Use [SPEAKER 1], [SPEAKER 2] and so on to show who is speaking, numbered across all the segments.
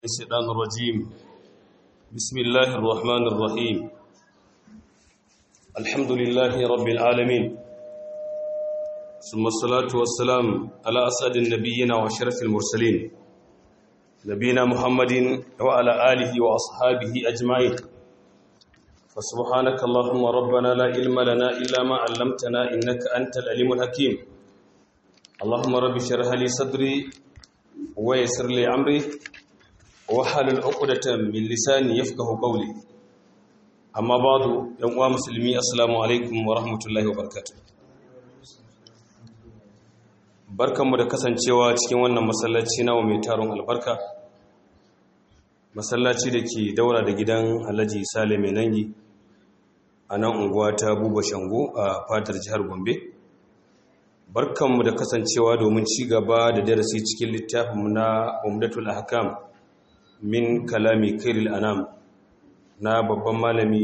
[SPEAKER 1] الشيطان الرجيم بسم الله الرحمن الرحيم الحمد لله رب العالمين ثم الصلاة والسلام على أسعد النبيين وشرف المرسلين نبينا محمد وعلى آله وأصحابه أجمعين فسبحانك اللهم ربنا لا علم لنا إلا ما علمتنا إنك أنت العليم الحكيم اللهم رب اشرح لي صدري ويسر لي أمري wahalul uqdatan min lisani yafqahu qawli amma ba'du yan uwa musulmi assalamu alaikum wa rahmatullahi wa barakatuh barkanmu da kasancewa cikin wannan masallaci nawa mai taron albarka masallaci da ke daura da gidan Alhaji Sale mai nangi a nan unguwa ta Buba Shango a fadar jihar Gombe barkanmu da kasancewa domin ci gaba da darasi cikin littafinmu na Umdatul Ahkam min kalami kairil anam na babban malami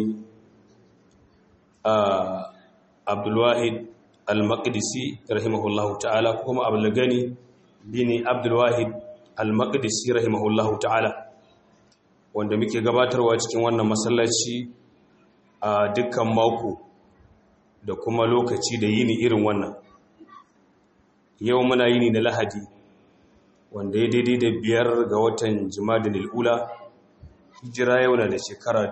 [SPEAKER 1] a abdulwahid al-maqdisi rahimahullahu ta'ala kuma abdulgani bini abdulwahid al-maqdisi rahimahullahu ta'ala wanda muke gabatarwa cikin wannan masallaci a dukkan mako da kuma lokaci da yini irin wannan yau muna yini na lahadi wanda ya daidai da biyar ga watan jimadin al'ula hijira yau na da shekara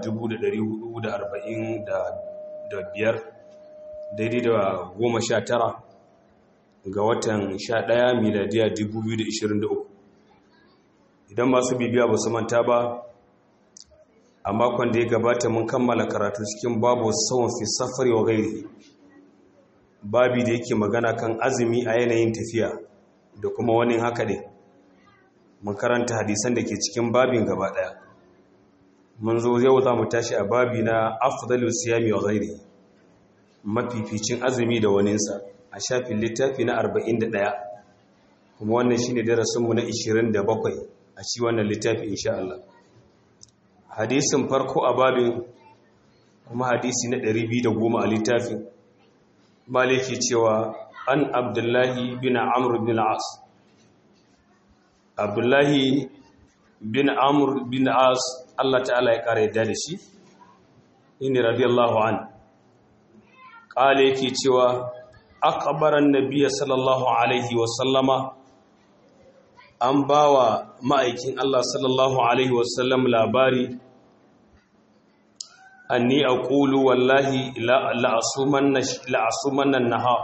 [SPEAKER 1] 1445 daidai da goma sha tara ga watan sha ɗaya miladiya 2023 idan masu bibiya ba su manta ba a makon da ya gabata mun kammala karatu cikin babu saman fi safari wa gairi babi da yake magana kan azumi a yanayin tafiya da kuma wani haka ne mun karanta hadisan da ke cikin babin gaba daya mun zo yau za mu tashi a babi na afdalu siyami wa ghairi mafificin azumi da waninsa a shafin littafi na 41 kuma wannan shine darasinmu na 27 a ci wannan littafi insha Allah hadisin farko a babin kuma hadisi na 210 a littafin maliki cewa an abdullahi bin amr bin al-as abdullahi bin amur bin as Allah ta'ala ya kare yadda da shi inni radiyallahu an kale yake cewa akbaran nabiyyi sallallahu alaihi wa sallama an bawa ma'aikin Allah sallallahu alaihi wa sallam labari anni aqulu wallahi la asumanna la asumanna nahar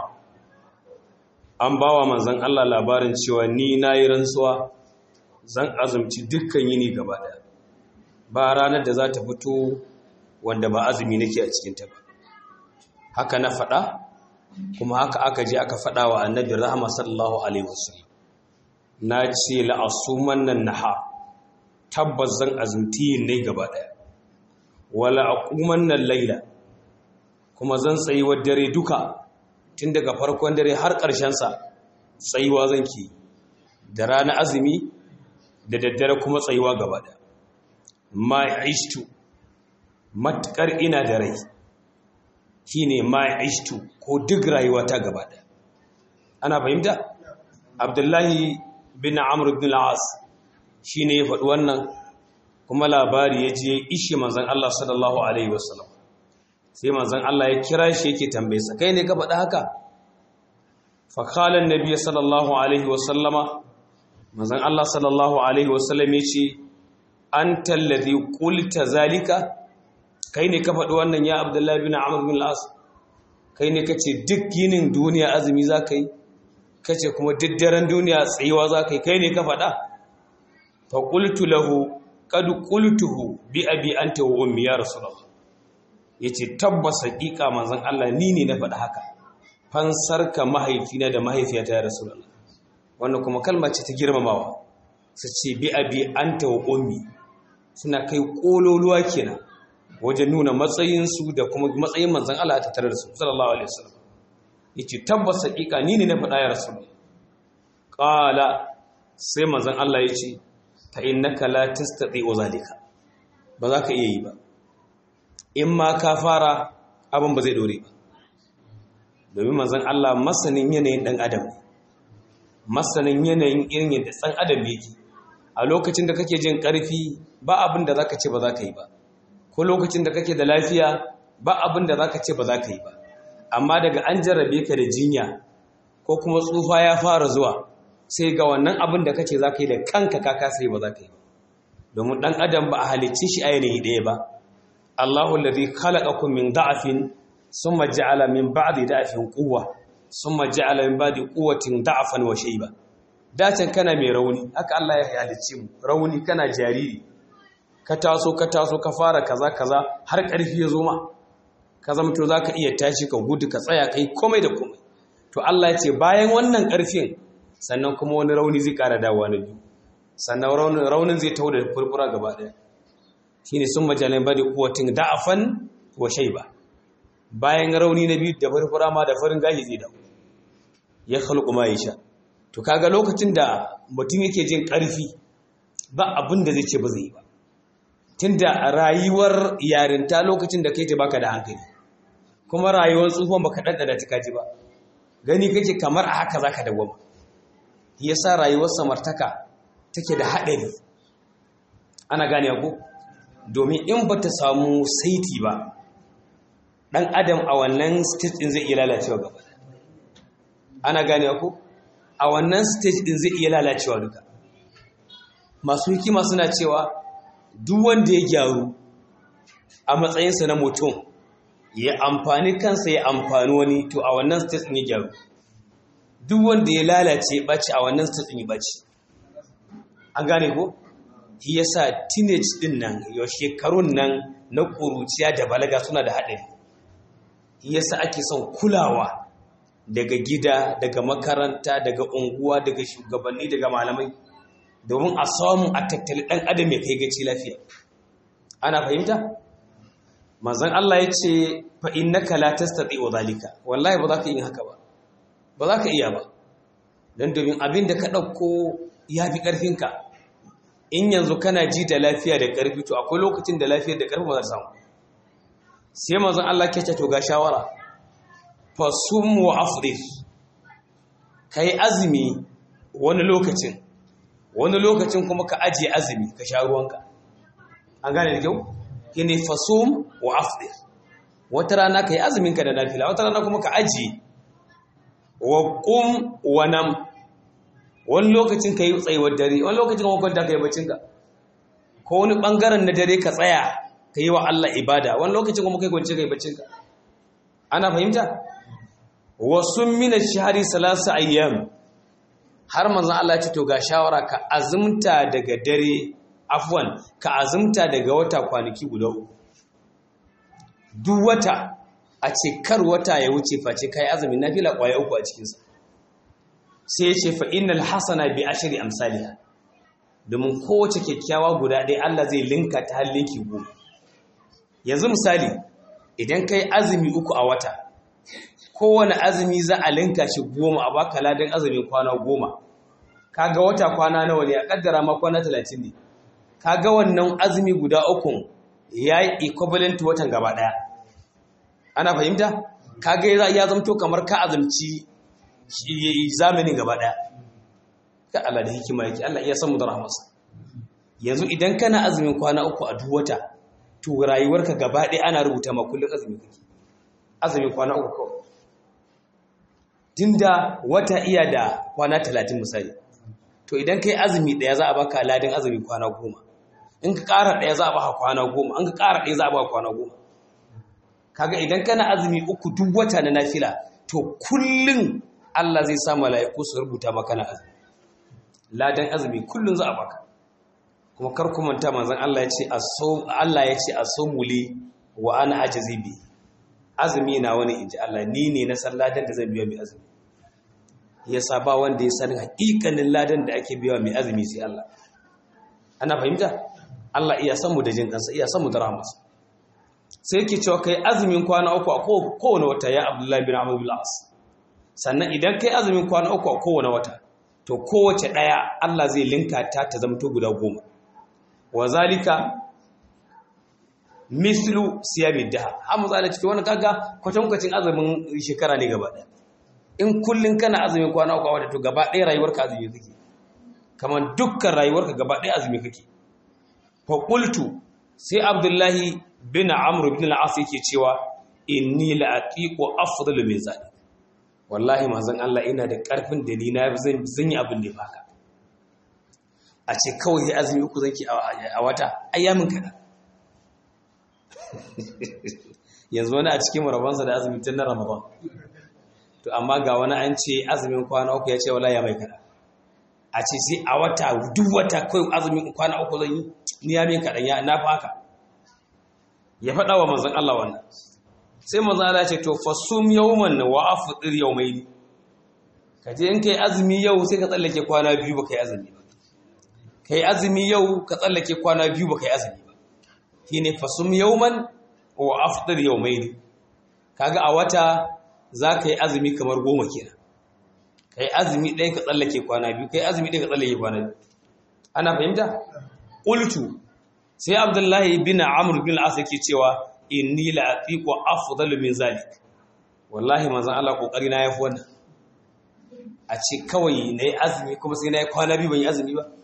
[SPEAKER 1] an bawa manzon Allah labarin cewa ni nayi rantsuwa zan azumci dukkan yini gaba ɗaya ba ranar da za ta fito wanda ba azumi nake a cikinta ba haka na faɗa kuma haka aka je aka faɗa wa annabi rahama sallallahu alaihi wasallam na ce la'asuman nan naha tabbas zan azumti yin ne gaba ɗaya wala aquman nan laila kuma zan tsayi wa dare duka tun daga farkon dare har ƙarshen sa tsayuwa zan ki da rana azumi da daddare kuma tsayuwa gaba da ma'aishtu matukar ina da rai shine ma'aishtu ko duk rayuwa ta gaba da ana fahimta abdullahi bin amr ibn al-as shine ya faɗi wannan kuma labari ya je ishe manzon Allah sallallahu alaihi wasallam sai manzon Allah ya kira shi yake tambaye sa kai ne ka faɗi haka fa qala an-nabiy sallallahu alaihi wasallama manzon Allah sallallahu alaihi wasallam yace anta alladhi qulta zalika kai ne ka faɗi wannan ya Abdullahi bin Amr bin al-As kai ne kace duk yinin duniya azumi zaka yi kace kuma duk daren duniya tsayuwa zaka yi kai ne ka faɗa fa qultu lahu qad qultuhu bi abi anta wa ummi ya rasulullah yace tabbas haƙiƙa manzon Allah ni ne na faɗa haka fansarka mahaifina da mahaifiyata ya rasulullah wannan kuma kalma ce ta girmamawa su ce bi abi anta wa ummi suna kai kololuwa kenan wajen nuna matsayinsu da kuma matsayin manzon Allah ta tare da su sallallahu alaihi wasallam yace tabbas hakika ni ne na faɗa ya rasul qala sai manzon Allah yace fa innaka la tastati zalika ba za ka iya yi ba in ma ka fara abin ba zai dore ba domin manzon Allah masanin yanayin dan adam ne masanin yanayin irin yadda tsan adam yake a lokacin da kake jin ƙarfi ba abin da zaka ce ba za ka yi ba ko lokacin da kake da lafiya ba abin da zaka ce ba za ka yi ba amma daga an jarrabe ka da jinya ko kuma tsufa ya fara zuwa sai ga wannan abin da kace za ka yi da kanka ka kasa yi ba za ka yi ba domin ɗan adam ba a halicci shi a yanayi ɗaya ba Allahu alladhi khalaqakum min da'afin summa ja'ala min ba'di da'afin quwwa summa ja'ala min ba'di quwwatin da'afan wa shayba dacin kana mai rauni haka Allah ya halicce mu rauni kana jariri ka taso ka taso ka fara kaza kaza har ƙarfi ya zo ma ka zama to zaka iya tashi ka gudu ka tsaya kai komai da komai to Allah ya ce bayan wannan ƙarfin sannan kuma wani rauni zai ƙara dawowa na biyu sannan raunin zai tau da furfura gaba ɗaya shi ne sun majalin bada kuwatin da'afan wa shaiba bayan rauni na biyu da furfura ma da farin gashi zai dawo ya halku ma ya sha to kaga lokacin da mutum yake jin ƙarfi ba abin da zai ce ba zai yi ba tunda rayuwar yarinta lokacin da kai ta baka da hankali kuma rayuwar tsufan baka ɗanɗana ta kaji ba gani kake kamar a haka zaka dawwama yasa rayuwar samartaka take da haɗari ana gane ku domin in ba ta samu saiti ba ɗan adam a wannan stage ɗin zai iya lalacewa gaba ana gane ku a wannan stage ɗin zai iya lalacewa duka masu hikima suna cewa duk wanda ya gyaru a matsayinsa na mutum ya amfani kansa ya amfani wani to a wannan stage ɗin ya gyaru duk wanda ya lalace ɓaci a wannan stage ɗin ya ɓaci an gane ko shi yasa teenage din nan yau shekarun nan na ƙuruciya da balaga suna da haɗari shi yasa ake son kulawa daga gida daga makaranta daga unguwa daga shugabanni daga malamai domin a samu a tattali ɗan adam ya kai gaci lafiya ana fahimta manzon Allah ya ce fa innaka la tastati'u zalika wallahi ba za ka yi haka ba ba za ka iya ba dan domin abin da ka ɗauko ya fi ƙarfinka in yanzu kana ji da lafiya da ƙarfi to akwai lokacin da lafiyar da ƙarfi ba za samu sai mazan Allah ke ce to ga shawara fasum wa afrir ka yi azumi wani lokacin wani lokacin kuma ka ajiye azumi ka sha ruwanka an gane da kyau shi ne fasum wa afrir wata rana ka yi azuminka da nafila wata rana kuma ka ajiye wa ƙum wa nam wani lokacin ka yi tsayuwar dare wani lokacin kuma kwanta ka yi bacinka ko wani ɓangaren na dare ka tsaya ka yi wa Allah ibada wani lokacin kuma kai kwanci ka yi bacinka ana fahimta wasu mina shahari salasa ayyam har manzan Allah ce to ga shawara ka azumta daga dare afwan ka azumta daga wata kwanaki guda uku duk wata a ce kar wata ya wuce face kai azumin nafila kwaya uku a cikinsa sai ya ce fa innal hasana bi ashri amsalha domin kowace kyakkyawa guda ɗaya Allah zai linka ta har linki goma yanzu misali idan kai azumi uku a wata kowane azumi za a linka shi goma a baka ladan azumin kwana goma kaga wata kwana nawa ne a kaddara ma kwana talatin ne kaga wannan azumi guda uku ya yi equivalent watan gaba ɗaya ana fahimta kaga ya zamto kamar ka azumci zamanin gaba ɗaya ka Allah da hikima yake Allah iya samu da rahmarsa yanzu idan kana azumin kwana uku a duk wata to rayuwarka gaba ɗaya ana rubuta ma kullum azumi kake azumin kwana uku kawai tunda wata iya da kwana talatin misali to idan kai azumi ɗaya za a baka ladin azumi kwana goma in ka ƙara ɗaya za a baka kwana goma in ka ƙara ɗaya za a baka kwana goma kaga idan kana azumi uku duk wata na nafila to kullum Allah zai sa mala'iku su rubuta maka na azumi ladan azumi kullum za a baka kuma kar ku manta manzon Allah ya ce aso Allah ya ce asomuli wa ana ajazi bi azumi na wani inji Allah ni ne na san ladan da zan biya mai azumi yasa ba wanda ya san hakikanin ladan da ake biya mai azumi sai Allah ana fahimta Allah iya san mu da jin kansa iya san mu da rahmarsa sai yake cewa kai azumin kwana uku a kowane wata ya Abdullahi bin Amr bin As sannan idan kai azumin kwana uku a kowane wata to kowace ɗaya Allah zai linka ta ta zamto guda goma wa zalika mislu siyamid daha har mu zala cikin wani kaga kwatankwacin azumin shekara ne gaba ɗaya in kullun kana azumin kwana uku a wata to gaba ɗaya rayuwarka azumi kake kamar dukkan rayuwarka gaba ɗaya azumi kake fa qultu sai abdullahi bin amr bin al-as yake cewa inni la aqiqu afdalu min zalik wallahi manzon Allah ina da karfin da ni na zan yi abin da ya baka a ce kawai ya azumi uku zanki a wata ayyamin kada yanzu wani a cikin rabansa da azumi tun na ramadan to amma ga wani an ce azumin kwana uku ya ce wala ya mai kada a ce sai a wata duk wata kawai azumin kwana uku zan yi ni ya min kaɗan ya na faka ya faɗa wa manzon Allah wannan sai manzon Allah ya ce to fasum yawman wa afdir yawmayn ka je in kai azumi yau sai ka tsallake kwana biyu ba kai azumi ba kai azumi yau ka tsallake kwana biyu ba kai azumi ba shine fasum yawman wa afdir yawmayn kaga a wata za ka yi azumi kamar goma kenan kai azumi ɗaya ka tsallake kwana biyu kai azumi ɗaya ka tsallake kwana biyu ana fahimta qultu sai abdullahi bin amr bin al-as yake cewa inni la aqiqu afdalu min zalik wallahi manzon Allah kokari na yafi wannan a ce kawai nayi azumi kuma sai nayi kwana biyu ban yi azumi ba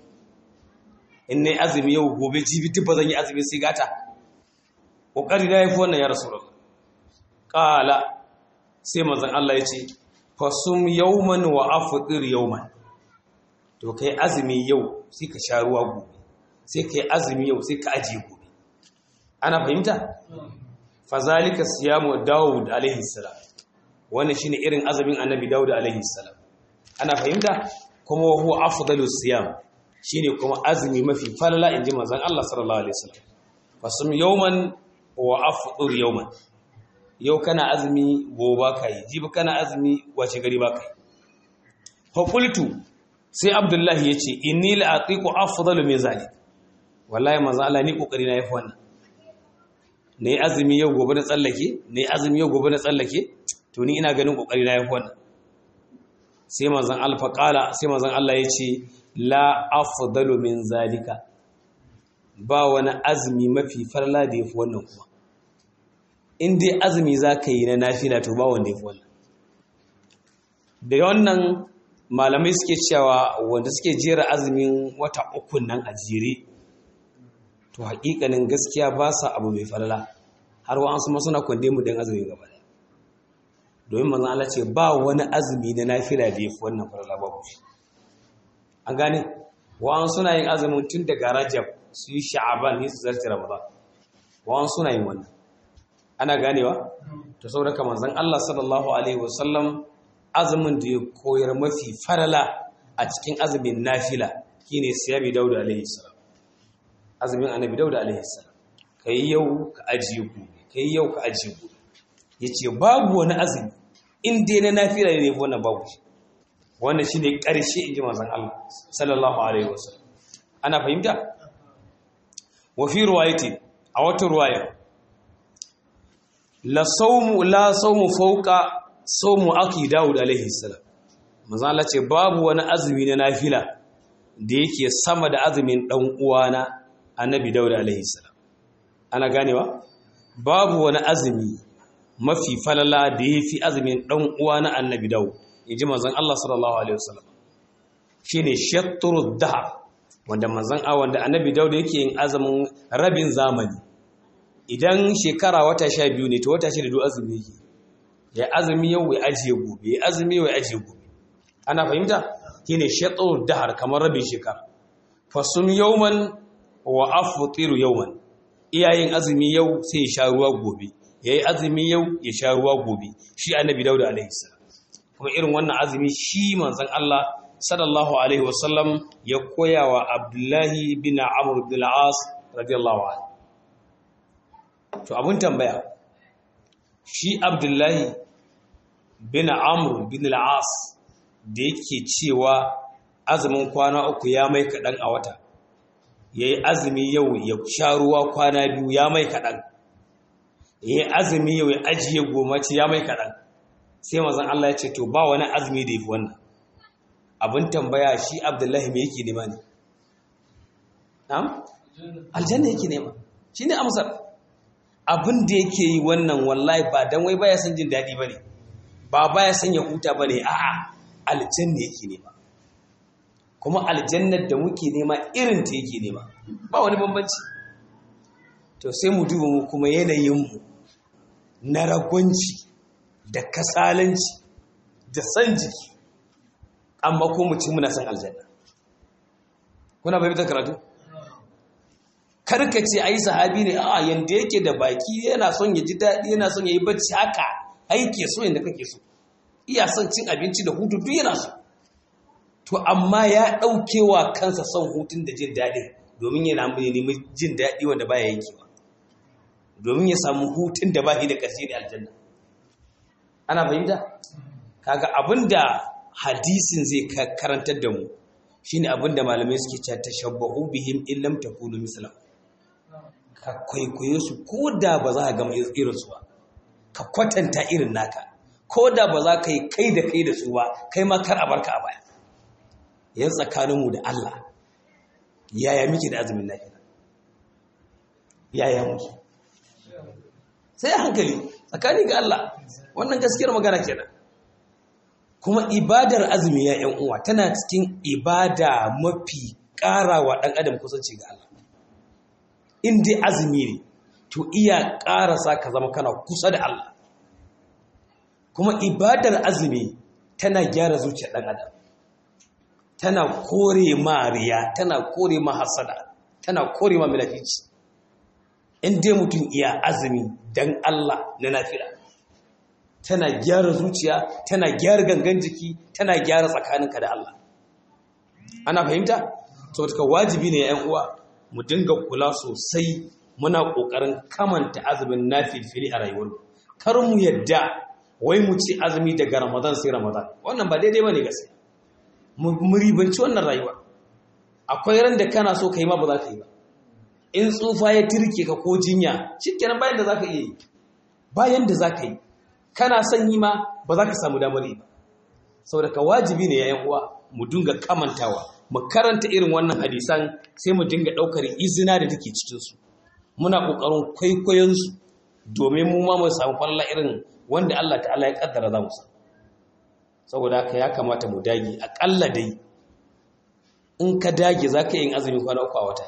[SPEAKER 1] in nayi azumi yau gobe jibi duk ba zan yi azumi sai gata kokari na yafi wannan ya rasulullah qala sai manzon Allah ya ce fasum yawman wa afdir yawman to kai azumi yau sai ka sha ruwa gobe sai kai azumi yau sai ka ajiye gobe ana fahimta fazalika siyamu daud alaihi salam wannan shine irin azumin annabi daud alaihi salam ana fahimta kuma huwa afdalu siyam shine kuma azumi mafi falala inji manzon Allah sallallahu alaihi wasallam fasum yawman wa afdir yawman yau kana azumi gobe ka yi jibi kana azumi wace gari ba ka yi fakultu sai abdullahi ya ce inni la'aqiqu afdalu min zalik wallahi manzo Allah ni kokari na yafi wannan ne azumi yau gobe na tsallake ne azumi yau gobe na tsallake to ni ina ganin kokari na yafi wannan sai manzon alfa qala sai manzon Allah ya ce la afdalu min zalika ba wani azumi mafi farla da yafi wannan kuma in dai azumi za ka yi na nafila to ba wanda ya fi wannan da wannan malamai suke cewa wanda suke jera azumin wata ukun nan a jere to hakikanin gaskiya ba sa abu mai falala har wa an su suna kwande mu don azumi gaba da domin manzan Allah ce ba wani azumi na nafila da ya fi wannan falala ba ku an gane wa an suna yin azumin tun daga rajab su yi sha'aban ne su zarce ramadan wa an suna yin wannan ana ganewa to saboda kamar zan Allah sallallahu alaihi wasallam azumin da ya koyar mafi farala a cikin azumin nafila shine siyami dauda alaihi salam azumin annabi dauda alaihi salam kai yau ka ajiye gobe kai yau ka ajiye gobe yace babu wani azumi in dai na nafila ne ko wannan babu shi wannan shine karshe inji manzon Allah sallallahu alaihi wasallam ana fahimta wa fi riwayati a wata riwaya la saumu la saumu fauka saumu aki Dawud alaihi salam manzo Allah ce babu wani azumi na nafila da yake sama da azumin dan uwana annabi Dawud alaihi salam ana ganewa babu wani azumi mafi falala da yafi azumin dan uwana annabi Dawud inji manzon Allah sallallahu alaihi wasallam shine shatrud dahr wanda manzon a wanda annabi Dawud yake yin azumin rabin zamani idan shekara wata sha biyu ne to wata shida duk azumi yake ya azumi yau ya ajiye gobe ya azumi yau ya ajiye gobe ana fahimta shine shatrud dahr kamar rabin shekara fasum yawman wa aftiru yawman iyayen azumi yau sai ya sha ruwa gobe yayi azumi yau ya sha ruwa gobe shi annabi Dawud alaihi salam kuma irin wannan azumi shi manzon Allah sallallahu alaihi wasallam ya koya wa Abdullahi bin Amr bin al-As radiyallahu anhu to abun tambaya shi Abdullahi bin Amr bin al-As da yake cewa azumin kwana uku ya mai kadan a wata yayi azumi yau ya sha ruwa kwana biyu ya mai kadan yayi azumi yau ya ajiye goma ce ya mai kadan sai mazan Allah ya ce to ba wani azumi da yafi wannan abin tambaya shi abdullahi me yake nema ne na'am aljanna yake nema shine amsar abin da yake yi wannan wallahi ba dan wai baya son jin dadi bane ba baya son ya huta bane a'a aljanna yake nema kuma aljannar da muke nema irin ta yake nema ba wani bambanci to sai mu duba mu kuma yanayinmu na ragwanci da kasalanci da san jiki amma ko mu ci muna san aljanna kuna bai karatu karka ce ai sahabi ne a yanda yake da baki yana son ya ji daɗi yana son ya yi bacci haka aike so yanda kake so iya son cin abinci da hutu duk yana so to amma ya ɗauke wa kansa son hutun da jin daɗi domin yana nemi jin daɗi wanda baya yankewa domin ya samu hutun da bashi da ƙarshe da aljanna ana fahimta kaga abinda hadisin zai karantar da mu shine abinda malamai suke cewa tashabbahu bihim in lam takunu mislahu ka kwaikwaye su ko da ba za ka gama irin su ba ka kwatanta irin naka ko da ba za ka yi kai da kai da su ba kai ma kar a barka a baya yan tsakaninmu da Allah yaya muke da azumin lafiya yaya muke sai hankali tsakani ga Allah wannan gaskiyar magana kenan kuma ibadar azumi ya yan uwa tana cikin ibada mafi ƙarawa ɗan adam kusanci ga Allah in dai azumi ne to iya ƙarasa ka zama kana kusa da Allah kuma ibadar azumi tana gyara zuciyar ɗan adam tana kore ma riya tana kore ma hasada tana kore ma milafici in dai mutum iya azumi dan Allah na nafila tana gyara zuciya tana gyara gangan jiki tana gyara tsakaninka da Allah ana fahimta saboda ka wajibi ne yan uwa mu dinga kula sosai muna kokarin kamanta azumin nafilfili a rayuwar kar mu yadda wai mu ci azumi daga Ramadan sai Ramadan wannan ba daidai bane gaskiya mu ribanci wannan rayuwa akwai ran da kana so kai ma ba za ka yi ba in tsufa ya tirke ka ko jinya shikenan bayan da za ka iya yi bayan da za ka yi kana son yi ma ba za ka samu damar yi ba saboda ka wajibi ne yayan uwa mu dinga kamantawa mu karanta irin wannan hadisan sai mu dinga ɗaukar izina da take cikinsu muna ƙoƙarin kwaikwayonsu domin mu ma mu samu falala irin wanda Allah ta'ala ya kaddara za mu samu saboda haka ya kamata mu dage aƙalla dai in ka dage za ka yin azumi kwana uku a wata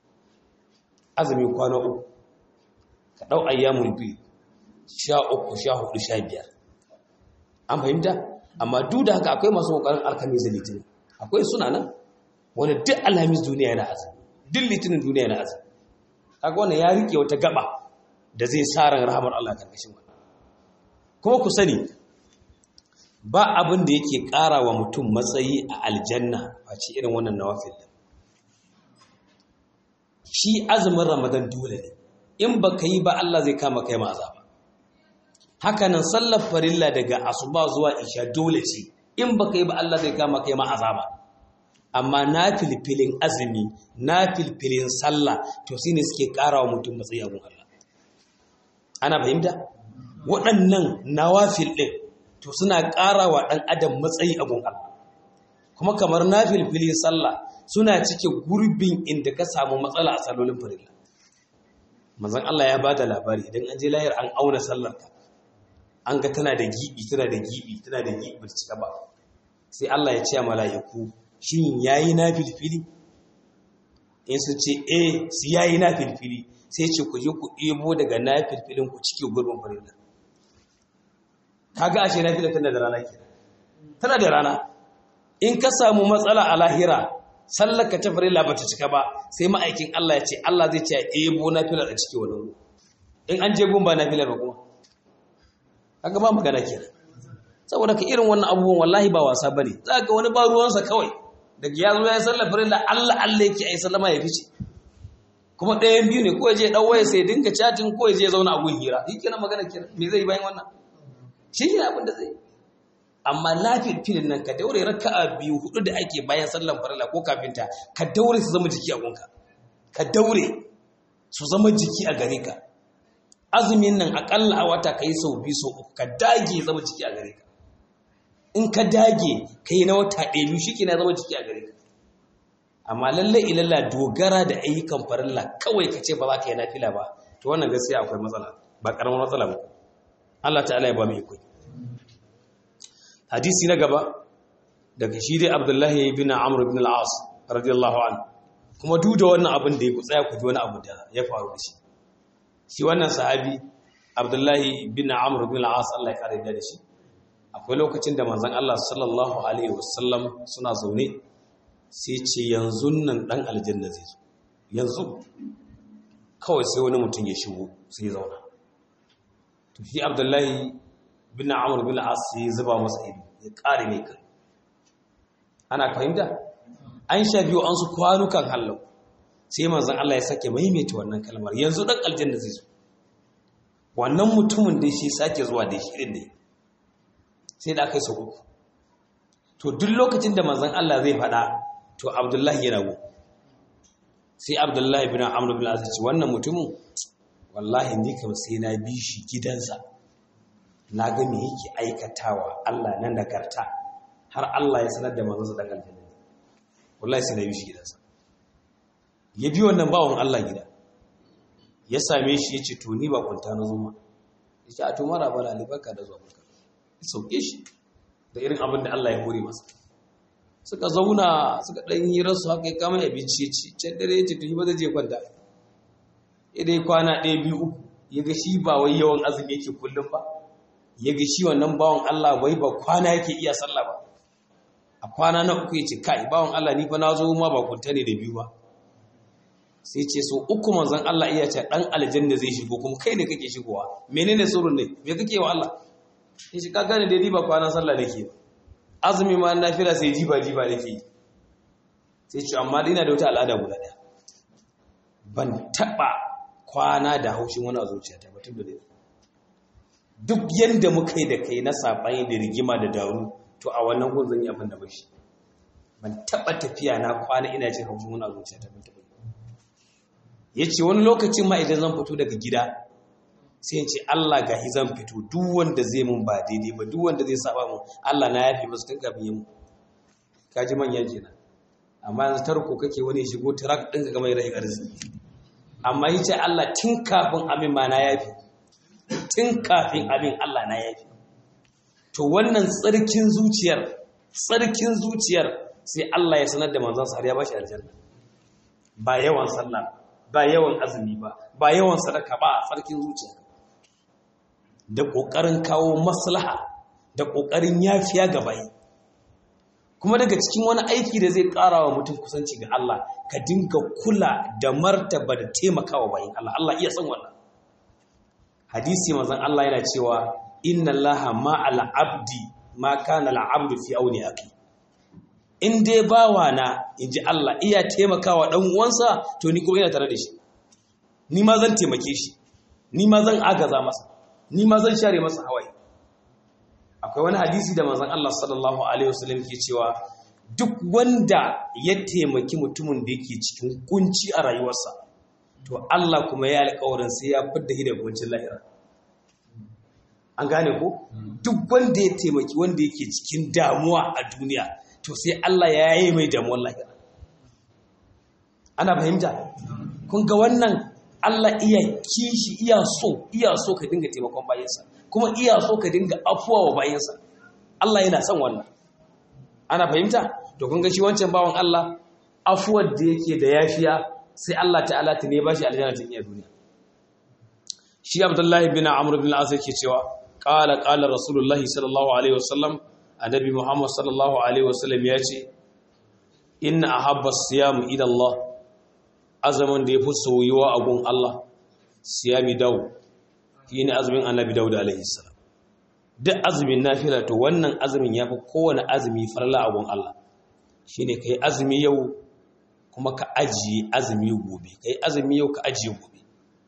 [SPEAKER 1] azumi kwana uku ka ɗau ayyamul biyu sha uku sha hudu sha biyar an fahimta amma duk da haka akwai masu ƙoƙarin alkamis da litinin akwai suna nan wani duk alhamis duniya yana azumi duk litinin duniya yana azumi kaga wannan ya rike wata gaba da zai sa ran rahamar Allah karkashin wannan kuma ku sani ba abin da yake ƙara wa mutum matsayi a aljanna face irin wannan nawafil shi azumin ramadan dole ne in baka yi ba Allah zai kama kai ma azaba hakanan sallar farilla daga asuba zuwa isha dole ce in baka yi ba Allah zai kama kai ma azaba amma na filfilin azumi na filfilin sallah to shi ne suke ƙara wa mutum matsayi abun Allah ana fahimta waɗannan nawafil ɗin to suna ƙara wa ɗan adam matsayi abun Allah kuma kamar na filfilin sallah suna cike gurbin inda ka samu matsala a salolin farilla manzon Allah ya ba da labari idan an je lahir an auna sallarka an ga tana da gibi tana da gibi tana da gibi ba cika ba sai Allah ya ce a mala'iku shin yayi na filfili in su ce eh su yayi na filfili sai ce ku je ku ebo daga na filfilin ku cike gurbin farilla kaga ashe na filfilin tana da rana ke tana da rana in ka samu matsala a lahira sallar ka ta farilla ba ta cika ba sai ma'aikin Allah ya ce Allah zai ce ebo na filar a cike wannan in an je gun ba na filar ba kuma kaga ba magana kenan saboda ka irin wannan abubuwan wallahi ba wasa bane za ga wani ba ruwansa kawai daga ya zo ya sallar farilla Allah Allah yake ai sallama ya fice kuma ɗayan biyu ne ko ya je dan waya sai dinga chatting ko ya je zauna a gun hira shi kenan magana kenan me zai bayan wannan shi ne abin da zai amma lafiyar filin nan ka daure raka'a biyu hudu da ake bayan sallar farilla ko kafinta ka daure su zama jiki a gunka ka daure su zama jiki a gare ka azumin nan akalla a wata ka yi sau biyu sau uku ka dage zama jiki a gare ka in ka dage ka yi na wata ɗaya biyu shi na zama jiki a gare ka amma lallai ilalla dogara da ayyukan farilla kawai ka ce ba za ka yi nafila ba to wannan gaskiya akwai matsala ba ƙaramin matsala ba Allah ta'ala ya ba mu iko hadisi na gaba daga shi dai abdullahi bin amr bin al-as radiyallahu anhu kuma duk da wannan abin da ya ku tsaya ku ji wani abu da ya faru da shi shi wannan sahabi abdullahi bin amr bin al-as Allah ya kare da shi akwai lokacin da manzon Allah sallallahu alaihi wasallam suna zaune sai ce yanzu nan dan aljanna zai zo yanzu kawai sai wani mutum ya shigo sai ya zauna to shi abdullahi bin amr bin al-as sai zuba masa ido ya kare mai kai ana fahimta an sha biyu an su kwanukan hallau sai manzon Allah ya sake maimaita wannan kalmar yanzu dan aljanna zai zo wannan mutumin da shi sake zuwa da shi irin ne sai da aka yi sau uku to duk lokacin da manzon Allah zai faɗa to Abdullahi yana go sai Abdullahi bin Amr bin Al-As ce wannan mutumin wallahi ni kam sai na bi shi gidansa na ga me yake aikatawa Allah nan nagarta har Allah ya sanar da manzon sa dan aljanna wallahi sai na bi shi gidansa ya bi wannan bawon Allah gida ya same shi ya ce to ni ba kwanta na zuma ya ce a to mara bala alibaka da zuwa barka ya sauke shi da irin abin da Allah ya hore masa suka zauna suka ɗan yi rasu haka ya kama abinci ya ci can dare ya ce to yi ba zai je kwanta ya dai kwana ɗaya biyu uku ya ga shi ba wai yawan azumi yake kullum ba ya ga shi wannan bawan Allah wai ba kwana yake iya sallah ba a kwana na uku ya ce kai bawan Allah ni fa na zo ma ba kunta ne da biyu ba sai ce so uku manzon Allah iya ce dan aljanna zai shigo kuma kai ne kake shigowa menene surun ne me kake wa Allah in shi ka gane da ni ba kwana sallah nake azumi ma na fira sai jiba jiba nake sai ce amma ina da wata al'ada guda daya ban taba kwana da haushin wani a zuciyata ba tunda duk yanda muka yi da kai na sabani da rigima da daru to a wannan gun zan yi abin da bashi ban taba tafiya na kwana ina jin haushin wani a zuciyata ban taba ya ce wani lokacin ma idan zan fito daga gida sai ce Allah ga zan fito duk wanda zai mun ba daidai ba duk wanda zai saba mun Allah na yafi masu tun kafin yin kaji manyan kenan amma yanzu tarko kake wani shigo tarak din ka gama rai arziki amma yace Allah tun kafin amin ma na yafi tun kafin amin Allah na yafi to wannan tsarkin zuciyar tsarkin zuciyar sai Allah ya sanar da manzon sa har ya bashi aljanna ba yawan sallah ba yawan azumi ba ba yawan sadaka ba a tsarkin zuciya da ƙoƙarin kawo maslaha da ƙoƙarin yafiya ga bayi kuma daga cikin wani aiki da zai ƙara wa mutum kusanci ga Allah ka dinga kula da martaba da taimakawa bayin Allah Allah iya san wannan hadisi manzon Allah yana cewa inna Allaha ma'al abdi ma kana al-abdu fi auni aqi in dai bawa na in ji Allah iya taimakawa ɗan uwansa to ni kuma ina tare da shi ni ma zan taimake shi ni ma zan agaza masa ni ma zan share masa hawaye akwai wani hadisi da manzon Allah sallallahu alaihi wasallam ke cewa duk wanda ya taimaki mutumin da yake cikin kunci a rayuwarsa to Allah kuma ya alƙawarin sai ya fidda shi daga kuncin lahira an gane ko duk wanda ya taimaki wanda yake cikin damuwa a duniya to sai Allah ya yi mai damuwar lahira ana fahimta kun ga wannan Allah iya kishi iya so iya so ka dinga taimakon bayansa kuma iya so ka dinga afuwa wa bayansa Allah yana son wannan ana fahimta to kun ga shi wancan bawan Allah afuwar da yake da yafiya sai Allah ta'ala ta ne bashi aljanna ta iya duniya shi Abdullahi bin Amr bin al-As yake cewa qala qala Rasulullahi sallallahu alaihi wasallam annabi Muhammad sallallahu alaihi wasallam ya ce inna ahabba siyam ila Allah azaman da yafi soyuwa a gun Allah siyami daw shine azumin annabi Dawud alaihi salam duk azumin nafila to wannan azumin yafi kowane azumi farla a gun Allah shine kai azumi yau kuma ka ajiye azumi gobe kai azumi yau ka ajiye gobe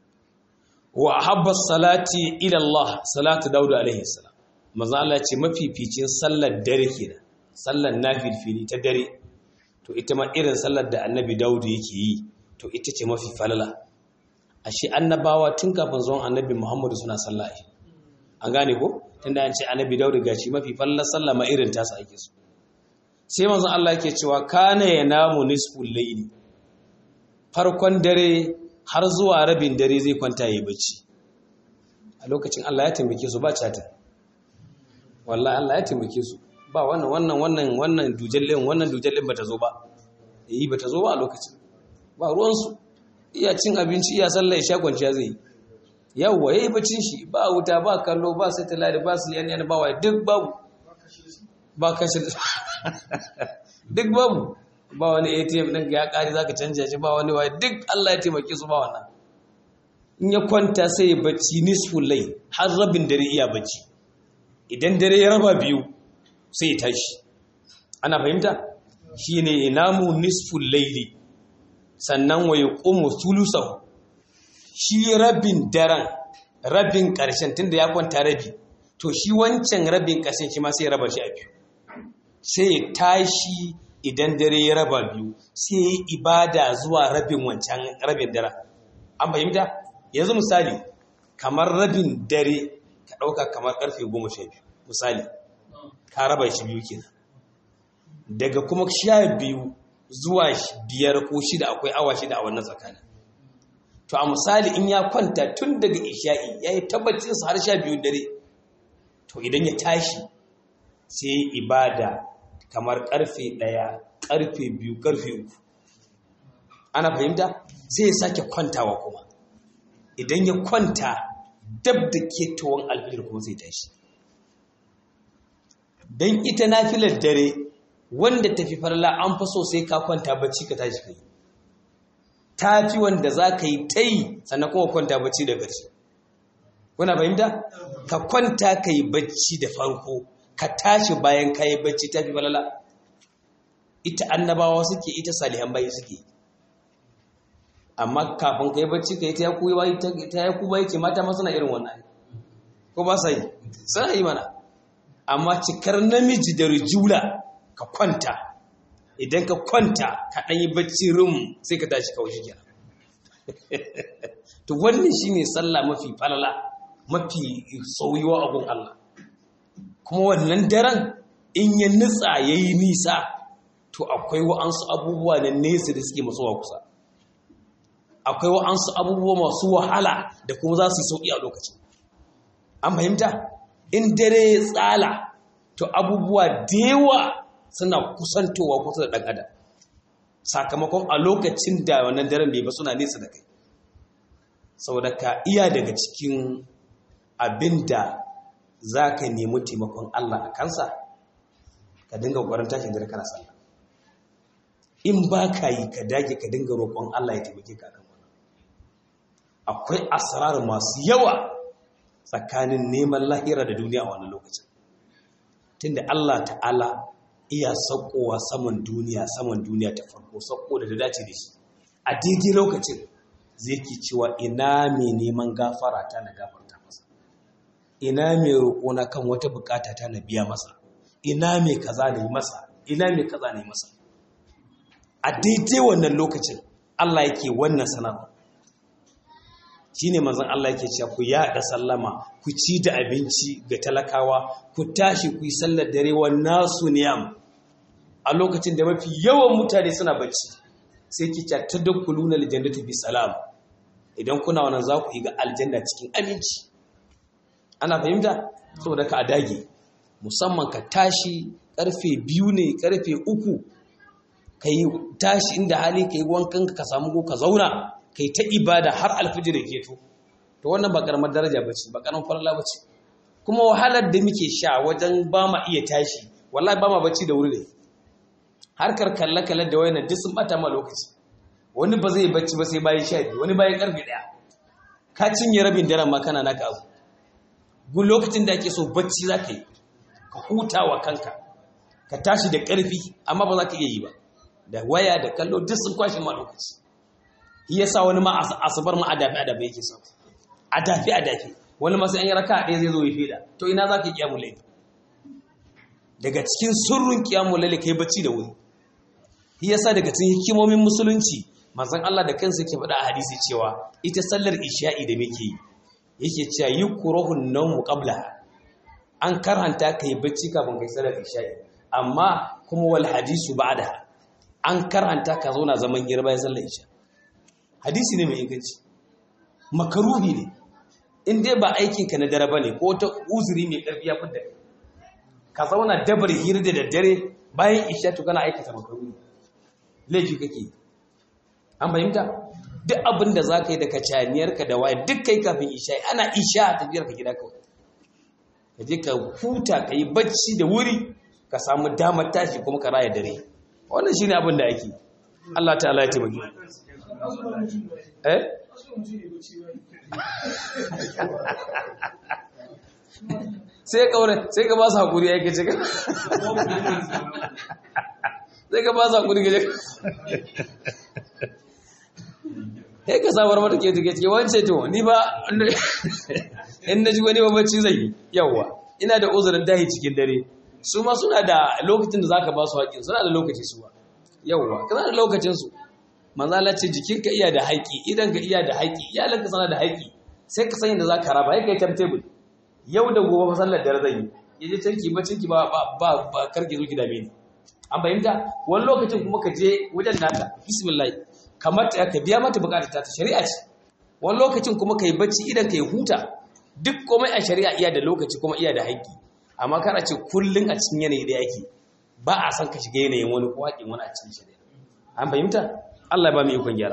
[SPEAKER 1] wa ahabba salati ila Allah salatu Dawud alaihi salam maza Allah ce mafificin sallar dare kenan sallar nafilfili ta dare to ita ma irin sallar da annabi Dawud yake yi to ita ce mafi falala ashe annabawa tun kafin zuwan annabi Muhammadu suna sallah an gane ko tunda an ce annabi Dawud gashi mafi falalar sallah ma irin tasa ake so sai manzon Allah yake cewa kana yanamu nisful layli farkon dare har zuwa rabin dare zai kwanta yayi bacci a lokacin Allah ya taimake su ba chatin wallahi Allah ya taimake su ba wannan wannan wannan wannan dujallin wannan dujallin bata zo ba yi bata zo ba a lokacin ba ruwansu iya cin abinci iya sallah ya sha kwanciya zai yi yawwa yayi bacin shi ba wuta ba kallo ba satellite ba su yana ba wai duk babu ba kashi duk babu ba wani ATM din ya kare zaka canja shi ba wani wai duk Allah ya taimake su ba wannan in ya kwanta sai ya bacci nisful lay har rabin dare iya bacci idan dare ya raba biyu sai ya tashi ana fahimta shine inamu nisful layli sannan wa yaqumu thuluthahu shi rabin daren rabin ƙarshen tunda ya kwanta rabi to shi wancan rabin ƙarshen shi ma sai ya raba shi a biyu sai ya tashi idan dare ya raba biyu sai ya yi ibada zuwa rabin wancan rabin daren an fahimta yanzu misali kamar rabin dare ka ɗauka kamar ƙarfe goma sha biyu misali ka raba shi biyu kenan daga kuma sha biyu zuwa biyar ko shida akwai awa shida a wannan tsakanin to a misali in ya kwanta tun daga isha'i ya yi tabbacinsa har sha biyu dare to idan ya tashi sai ibada kamar karfe ɗaya karfe biyu karfe uku ana fahimta sai ya sake kwantawa kuma idan ya kwanta dab da ketowar alfijir kuma zai tashi don ita nafilar dare wanda tafi farla an fi so sai ka kwanta bacci ka tashi kai ta fi wanda za ka yi ta yi sannan kuma kwanta bacci da ƙarshe kuna fahimta ka kwanta ka yi bacci da farko ka tashi bayan ka yi bacci ta fi falala ita annabawa suke ita salihan bayi suke amma kafin ka yi bacci ka yi ta yaku ta yaku bayi ke mata masu na irin wannan ko ba sa yi suna yi mana amma cikar namiji da rijula ka kwanta idan ka kwanta ka ɗanyi bacci rum sai ka tashi kawai shi kenan to wannan shine sallah mafi falala mafi soyuwa abun Allah kuma wannan daren in ya nutsa yayi nisa to akwai wa'ansu abubuwa na nesa da suke matsowa kusa akwai wa'ansu abubuwa masu wahala da kuma za su yi sauƙi a lokacin an fahimta in dare tsala to abubuwa da yawa suna kusantowa kusa da ɗan adam sakamakon a lokacin da wannan daren bai ba suna nesa da kai saboda ka iya daga cikin abin da za ka nemi taimakon Allah a kansa ka dinga gwaran tashin dare kana sallah in ba ka yi ka dage ka dinga roƙon Allah ya taimake ka kan wannan akwai asrar masu yawa tsakanin neman lahira da duniya a wannan lokacin tunda Allah ta'ala iya saukowa saman duniya saman duniya ta farko sauko da ta dace da shi a daidai lokacin zai ke cewa ina mai neman gafara ta na gafarta masa ina mai roƙona kan wata bukata ta na biya masa ina mai kaza na yi masa ina mai kaza na yi masa a daidai wannan lokacin Allah yake wannan sanarwa shine manzon Allah yake cewa ku yaɗa sallama ku ci da abinci ga talakawa ku tashi ku yi sallar dare wa nasu niyam a lokacin da mafi yawan mutane suna bacci sai ki ta tadakkuluna aljannatu bi salam idan kuna wannan za ku yi ga aljanna cikin aminci ana fahimta saboda ka dage musamman ka tashi karfe biyu ne karfe uku ka yi tashi inda hali ka yi wankan ka samu ko ka zauna ka yi ta ibada har alfijir ya keto to wannan ba karamar daraja ba ce ba karamar falala ba ce kuma wahalar da muke sha wajen ba ma iya tashi wallahi ba ma bacci da wuri ne harkar kalle-kalle da wayanan duk sun bata ma lokaci wani ba zai bacci ba sai bayan sha biyu wani bayan karfe daya ka cinye rabin daren ma kana naka abu gun lokacin da ake so bacci za ka yi ka huta wa kanka ka tashi da ƙarfi amma ba za ka iya yi ba da waya da kallo duk sun kwashe ma lokaci ya sa wani ma asabar ma adafi adafi yake sa adafi adafi wani masu yan raka ɗaya zai zo ya feda to ina za ka yi kiyamu laifi daga cikin surrun kiyamu laifi kai bacci da wuri ya sa daga cikin hikimomin musulunci manzon Allah da kansa yake faɗa a hadisi cewa ita sallar isha'i da muke yi yake cewa yukrahun nawmu qabla an karanta kai bacci kafin kai sallar isha'i amma kuma wal hadisu ba'da an karanta ka zauna zaman hira bayan sallar isha hadisi ne mai inganci makaruhi ne in dai ba aikin ka na dare bane ko ta uzuri mai karfi ya fidda ka zauna dabar hira da daddare bayan isha to kana aikata makaruni laifi kake an fahimta duk abin da za ka yi da kacaniyarka da waye duk kai kafin isha ana isha tafiyar ka gida kawai ka je ka huta ka yi bacci da wuri ka samu damar tashi kuma ka raya dare wannan shine abin da ake Allah ta'ala ya taimake eh sai ka sai ka ba su hakuri yake ce sai ka ba su hakuri gaje sai ka samar mata ke take wance to ni ba in na ji wani babacci zai yi yawwa ina da uzurin dahi cikin dare su ma suna da lokacin da za ka ba su haƙin suna da lokaci su ba yawwa kana da lokacinsu manzala ce jikinka iya da haƙi idan ka iya da haƙi iyalanka sana da haƙi sai ka san yadda za ka raba ya kai timetable yau da gobe masallar dare zan yi ya je canki ba canki ba ba ba karki zo gida mini an fahimta wani lokacin kuma ka je wajen nata bismillah kamar ta ka biya mata bukatar ta shari'a ce wani lokacin kuma ka yi bacci idan ka yi huta duk komai a shari'a iya da lokaci kuma iya da haƙƙi amma kana ce kullum a cikin yanayi da yake ba a san ka shiga yanayin wani ko haƙin wani a cikin shari'a an fahimta Allah ba mu ikon gyara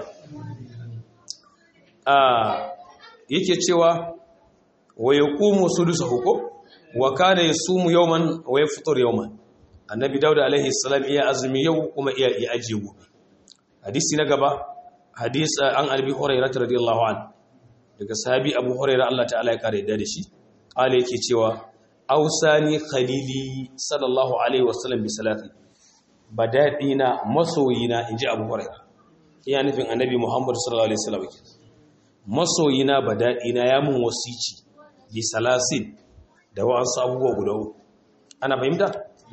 [SPEAKER 1] yake cewa wa yaqumu sudusahu ko wa kana yasumu yawman wa yafṭur yawman annabi dauda alaihi salam iya azumi yau kuma iya iya ajiye gobe hadisi na gaba hadis an albi hurairah radiyallahu an daga sahabi abu hurairah Allah ta'ala ya kare da shi kale yake cewa ausani khalili sallallahu alaihi wasallam bi salati badadina masoyina inji abu hurairah iya nufin annabi muhammad sallallahu alaihi wasallam masoyina badadina ya mun wasici bi salasin da wa'ansu abubuwa guda uku ana fahimta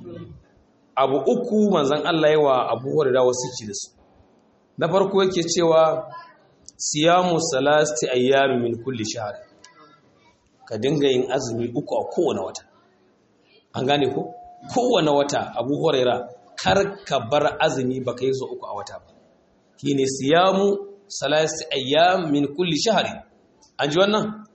[SPEAKER 1] abu uku manzan Allah yawa abu hurairah wasici da su na farko yake cewa siyamu salasti ayyami min kulli shahr ka dinga yin azumi uku a kowane wata an gane ko kowane wata abu huraira kar ka bar azumi baka yi so uku a wata ba shine siyamu salasti ayyam min kulli shahr an ji wannan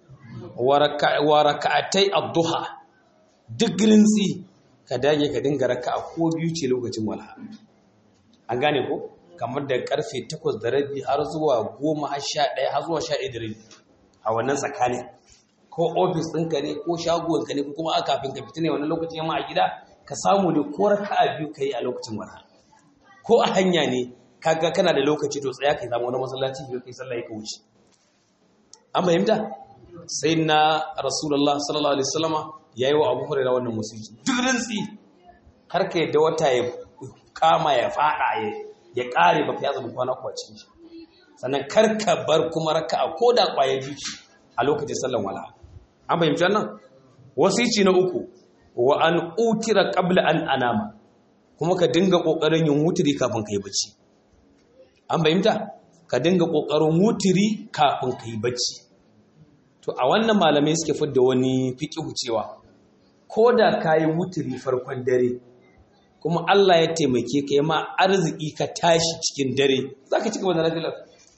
[SPEAKER 1] wa raka'atai ad-duha duk rintsi ka dage ka dinga raka'a ko biyu ce lokacin walha an gane ko kamar da karfe 8 da rabi har zuwa 10 har 11 har zuwa 11 da rabi a wannan tsakanin ko ofis ɗinka ne ko shagonka ne ko kuma a kafin ka fita ne wannan lokacin yamma a gida ka samu ne ko raka'a biyu kai a lokacin wala ko a hanya ne kaga kana da lokaci to tsaya kai samu wani masallaci biyu kai sallah ka wuce an fahimta sai na rasulullah sallallahu alaihi wasallama yayi wa abu hurairah wannan musulunci duk rintsi har ka yadda wata ya kama ya fada ya ya kare ba ya zama kwana kwacin shi sannan karka bar kuma raka'a ko da kwaye jiki a lokacin sallan wala an fahimci wannan wasici na uku wa an utira qabla an anama kuma ka dinga kokarin yin wutiri kafin kai bacci an fahimta ka dinga kokarin wutiri kafin kai bacci to a wannan malamai suke fidda wani fiqhu cewa ko da kayi wutiri farkon dare kuma Allah ya taimake ka yi ma arziki ka tashi cikin dare za ka ci gaba da nafilar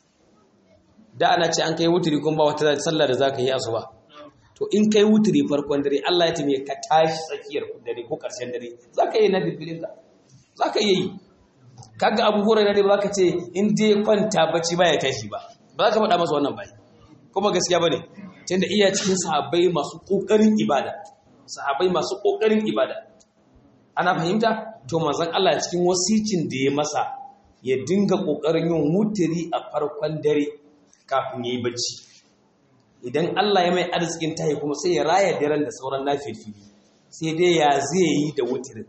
[SPEAKER 1] da ana ce an kai wuturi kuma ba wata sallah da za ka yi asuba to in kai wuturi farkon dare Allah ya taimake ka tashi tsakiyar dare ko ƙarshen dare za ka yi na filfilin ka za ka yi kaga abubuwan dare ba za ka ce in dai kwanta bacci ba ya tashi ba ba za ka faɗa masa wannan bai kuma gaskiya ba ne tunda iya cikin sahabbai masu ƙoƙarin ibada sahabbai masu ƙoƙarin ibada ana fahimta to manzon Allah cikin wasicin da ya masa ya dinga kokarin yin wutiri a farkon dare kafin yayi bacci idan Allah ya mai arzikin tayi kuma sai ya raya daren da sauran nafilfili sai dai ya zai yi da wutirin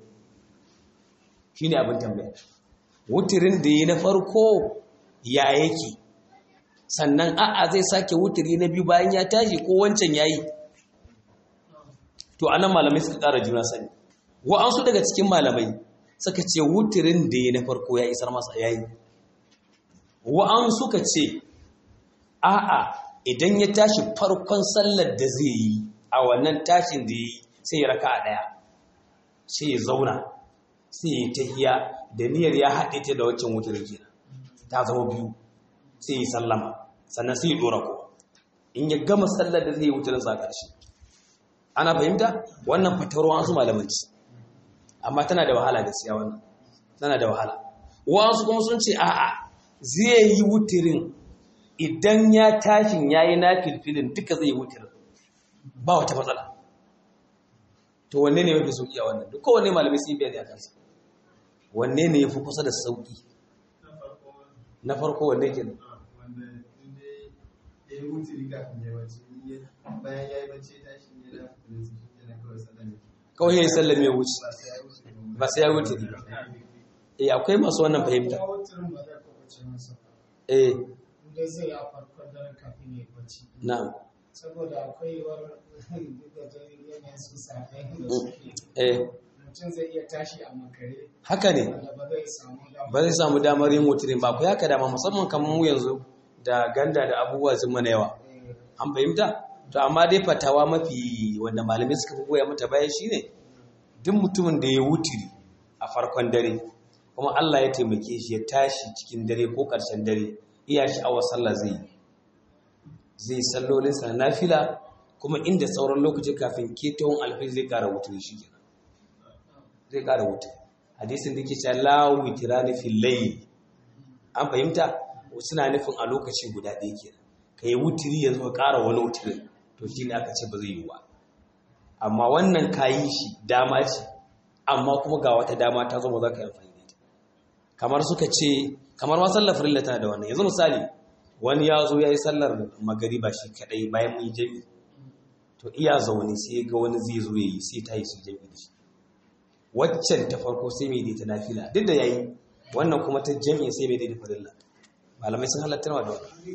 [SPEAKER 1] shine abin tambaya wutirin da yi na farko ya yake sannan a'a zai sake wutiri na biyu bayan ya tashi ko wancan yayi to anan malamai suka ƙara juna sani wa'ansu daga cikin malamai suka ce wutirin da ya na farko ya isar masa yayi wa'ansu ka ce a'a idan ya tashi farkon sallar da zai yi a wannan tashin da yi sai ya raka a ɗaya sai ya zauna sai ya tahiya da niyyar ya haɗe ta da waccan wutirin kenan ta zama biyu sai ya sallama sannan sai ya ɗora ko in ya gama sallar da zai yi wutirin sa ƙarshe ana fahimta wannan fatawar wasu malamanci amma tana da wahala gaskiya wannan tana da wahala wasu kuma sun ce a'a zai yi wutirin idan ya tashin yayi na filfilin duka zai yi wutirin ba wata matsala to wanne ne mafi sauki a wannan duk kowanne malamai sun yi bayani a kansa wanne ne ya fi kusa da sauki na farko wanne ke nan
[SPEAKER 2] wanda inda ya yi wuce riga kan ya bacci bayan ya yi bacci ya tashi ya da da su shi kenan kawai sallan
[SPEAKER 1] kawai ya yi sallam ya wuce
[SPEAKER 2] ba sai ya wuce
[SPEAKER 1] ba sai ya wuce riga eh akwai masu wannan fahimta
[SPEAKER 3] ya wutirin ba zai kwabace masa ba
[SPEAKER 1] eh
[SPEAKER 3] inda zai yi a farkon daren kafin ya yi bacci
[SPEAKER 1] na'am
[SPEAKER 3] saboda akwai yiwuwar da yanayin su safe da suke
[SPEAKER 1] eh
[SPEAKER 3] mutum zai iya tashi a makare
[SPEAKER 1] haka ne
[SPEAKER 3] wanda ba zai samu damar
[SPEAKER 1] ba zai samu damar yin wutirin ba ku haka dama musamman kamar mu yanzu da ganda da abubuwa sun mana yawa an fahimta to amma dai fatawa mafi wanda malamai suka fi goya mata baya shine duk mutumin da ya wutiri a farkon dare kuma Allah ya taimake shi ya tashi cikin dare ko ƙarshen dare iya sha'awar sallah zai yi zai sallolin sa na nafila kuma inda sauran lokaci kafin ketowar alfil zai ƙara wutiri shi kenan zai ƙara wutiri hadisin da ke cewa la witirani fil layl an fahimta suna nufin a lokaci guda ɗaya kenan ka yi wutiri yanzu ka ƙara wani wutirin to shi ne aka ce ba zai yi ba amma wannan ka yi shi dama ce amma kuma ga wata dama ta zo ba za ka yi amfani da ita kamar suka ce kamar ma sallar farilla tana da wannan yanzu misali wani ya zo ya yi sallar magariba shi kaɗai bayan mun yi jami to iya zaune sai ga wani zai zo ya yi sai ta yi su jami da shi waccan ta farko sai mai daita nafila duk da ya yi wannan kuma ta jami sai mai daita farilla malamai sun halatta wa da wannan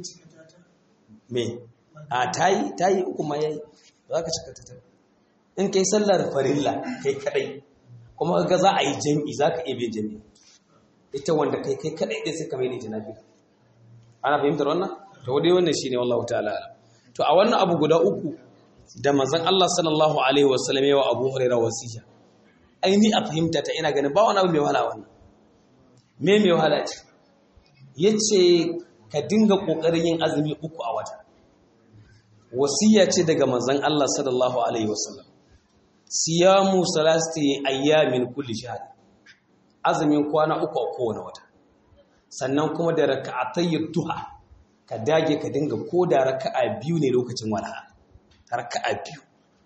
[SPEAKER 1] me a tayi tayi uku ma yayi za ka cika ta in kai sallar farilla kai kadai kuma ga za a yi jami'i za ka iya bin jami'i ita wanda kai kai kadai din sai ka mai da nafi ana fahimtar wannan to dai wannan shine wallahu ta'ala alam to a wannan abu guda uku da manzon Allah sallallahu alaihi wasallam yawa Abu Hurairah wasiya ai ni a fahimta ta ina ganin ba wani abu mai wahala wannan me mai wahala ce yace ka dinga kokarin yin azumi uku a wata wasiya ce daga manzon Allah sallallahu alaihi wasallam siyamu salasti ayyamin kulli shahr azumin kwana uku a kowane wata sannan kuma da raka'atay duha ka dage ka dinga ko da raka'a biyu ne lokacin walha raka'a biyu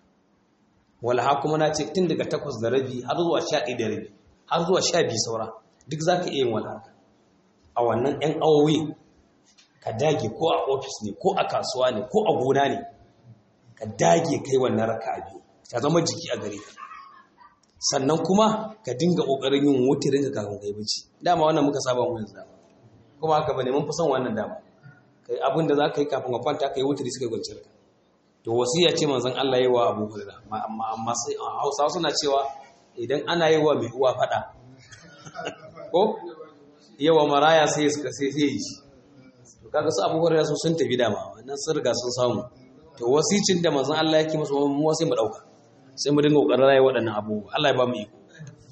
[SPEAKER 1] walha kuma na ce tun daga takwas da rabi har zuwa sha da rabi har zuwa sha biyu saura duk zaka iya yin walha a wannan 'yan awowi ka dage ko a ofis ne ko a kasuwa ne ko a gona ne ka dage kai wannan raka biyu ta zama jiki a gare ka sannan kuma ka dinga kokarin yin wutirin ka kafin kai bacci dama wannan muka saba mu yanzu dama kuma haka bane mun fi son wannan dama kai abin da za ka yi kafin ka kwanta kai wutiri suka kwanciyar ka to wasiya ce manzon Allah yayi wa Abu Hurairah amma amma sai Hausawa suna cewa idan ana yi wa mai uwa fada ko yawa maraya sai suka sai sai yi shi kaga su abubuwar da su sun tafi dama wannan sun riga sun samu to wasicin da manzon Allah yake musu mu sai mu dauka sai mu dinga kokarin rayi waɗannan abubuwa Allah ya ba mu iko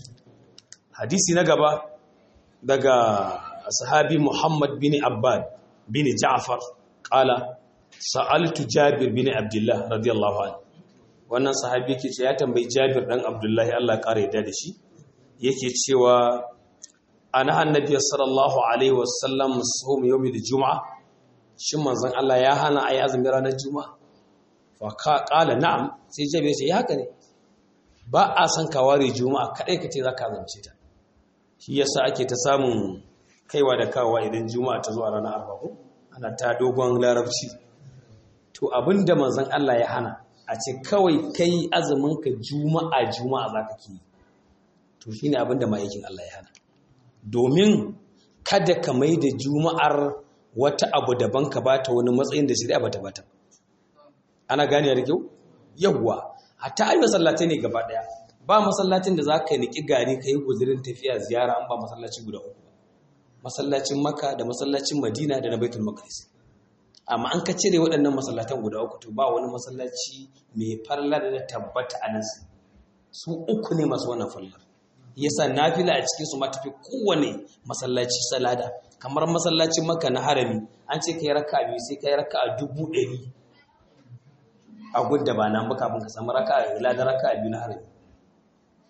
[SPEAKER 1] hadisi na gaba daga sahabi Muhammad bin Abbad bin Ja'far qala sa'altu Jabir bin Abdullah radiyallahu anhu wannan sahabi yake ce ya tambayi Jabir dan Abdullahi Allah ya kare da shi yake cewa ana annabi sallallahu alaihi wasallam sum yawmil juma'a shin manzon Allah ya hana ayi azumi ranar juma'a fa qala na'am sai jabe sai haka ne ba a san ka ware juma'a kadai ka ce zaka azumce ta shi yasa ake ta samun kaiwa da kawa idan juma'a ta zo a ranar arba'a ana ta dogon larabci to abinda manzon Allah ya hana a ce kawai kai azumin ka juma'a juma'a zaka ki to shine abinda ma'aikin Allah ya hana domin kada ka mai da juma'ar wata abu daban ka bata wani matsayin da shari'a bata bata ana gane da kyau yawwa hatta ai masallatai ne gaba daya ba masallacin da zaka niki gari kai guzurin tafiya ziyara an ba masallaci guda uku masallacin Makka da masallacin Madina da na Baitul Maqdis amma an ka cire waɗannan masallatan guda uku to ba wani masallaci mai farla da tabbata a nan su uku ne masu wannan fallar yasa nafila a cikin su ma tafi kowane masallaci salada kamar masallacin maka na harami an ce kai raka biyu sai kai raka dubu ɗari a gudda ba nan ba kafin ka samu raka ila da raka biyu na harami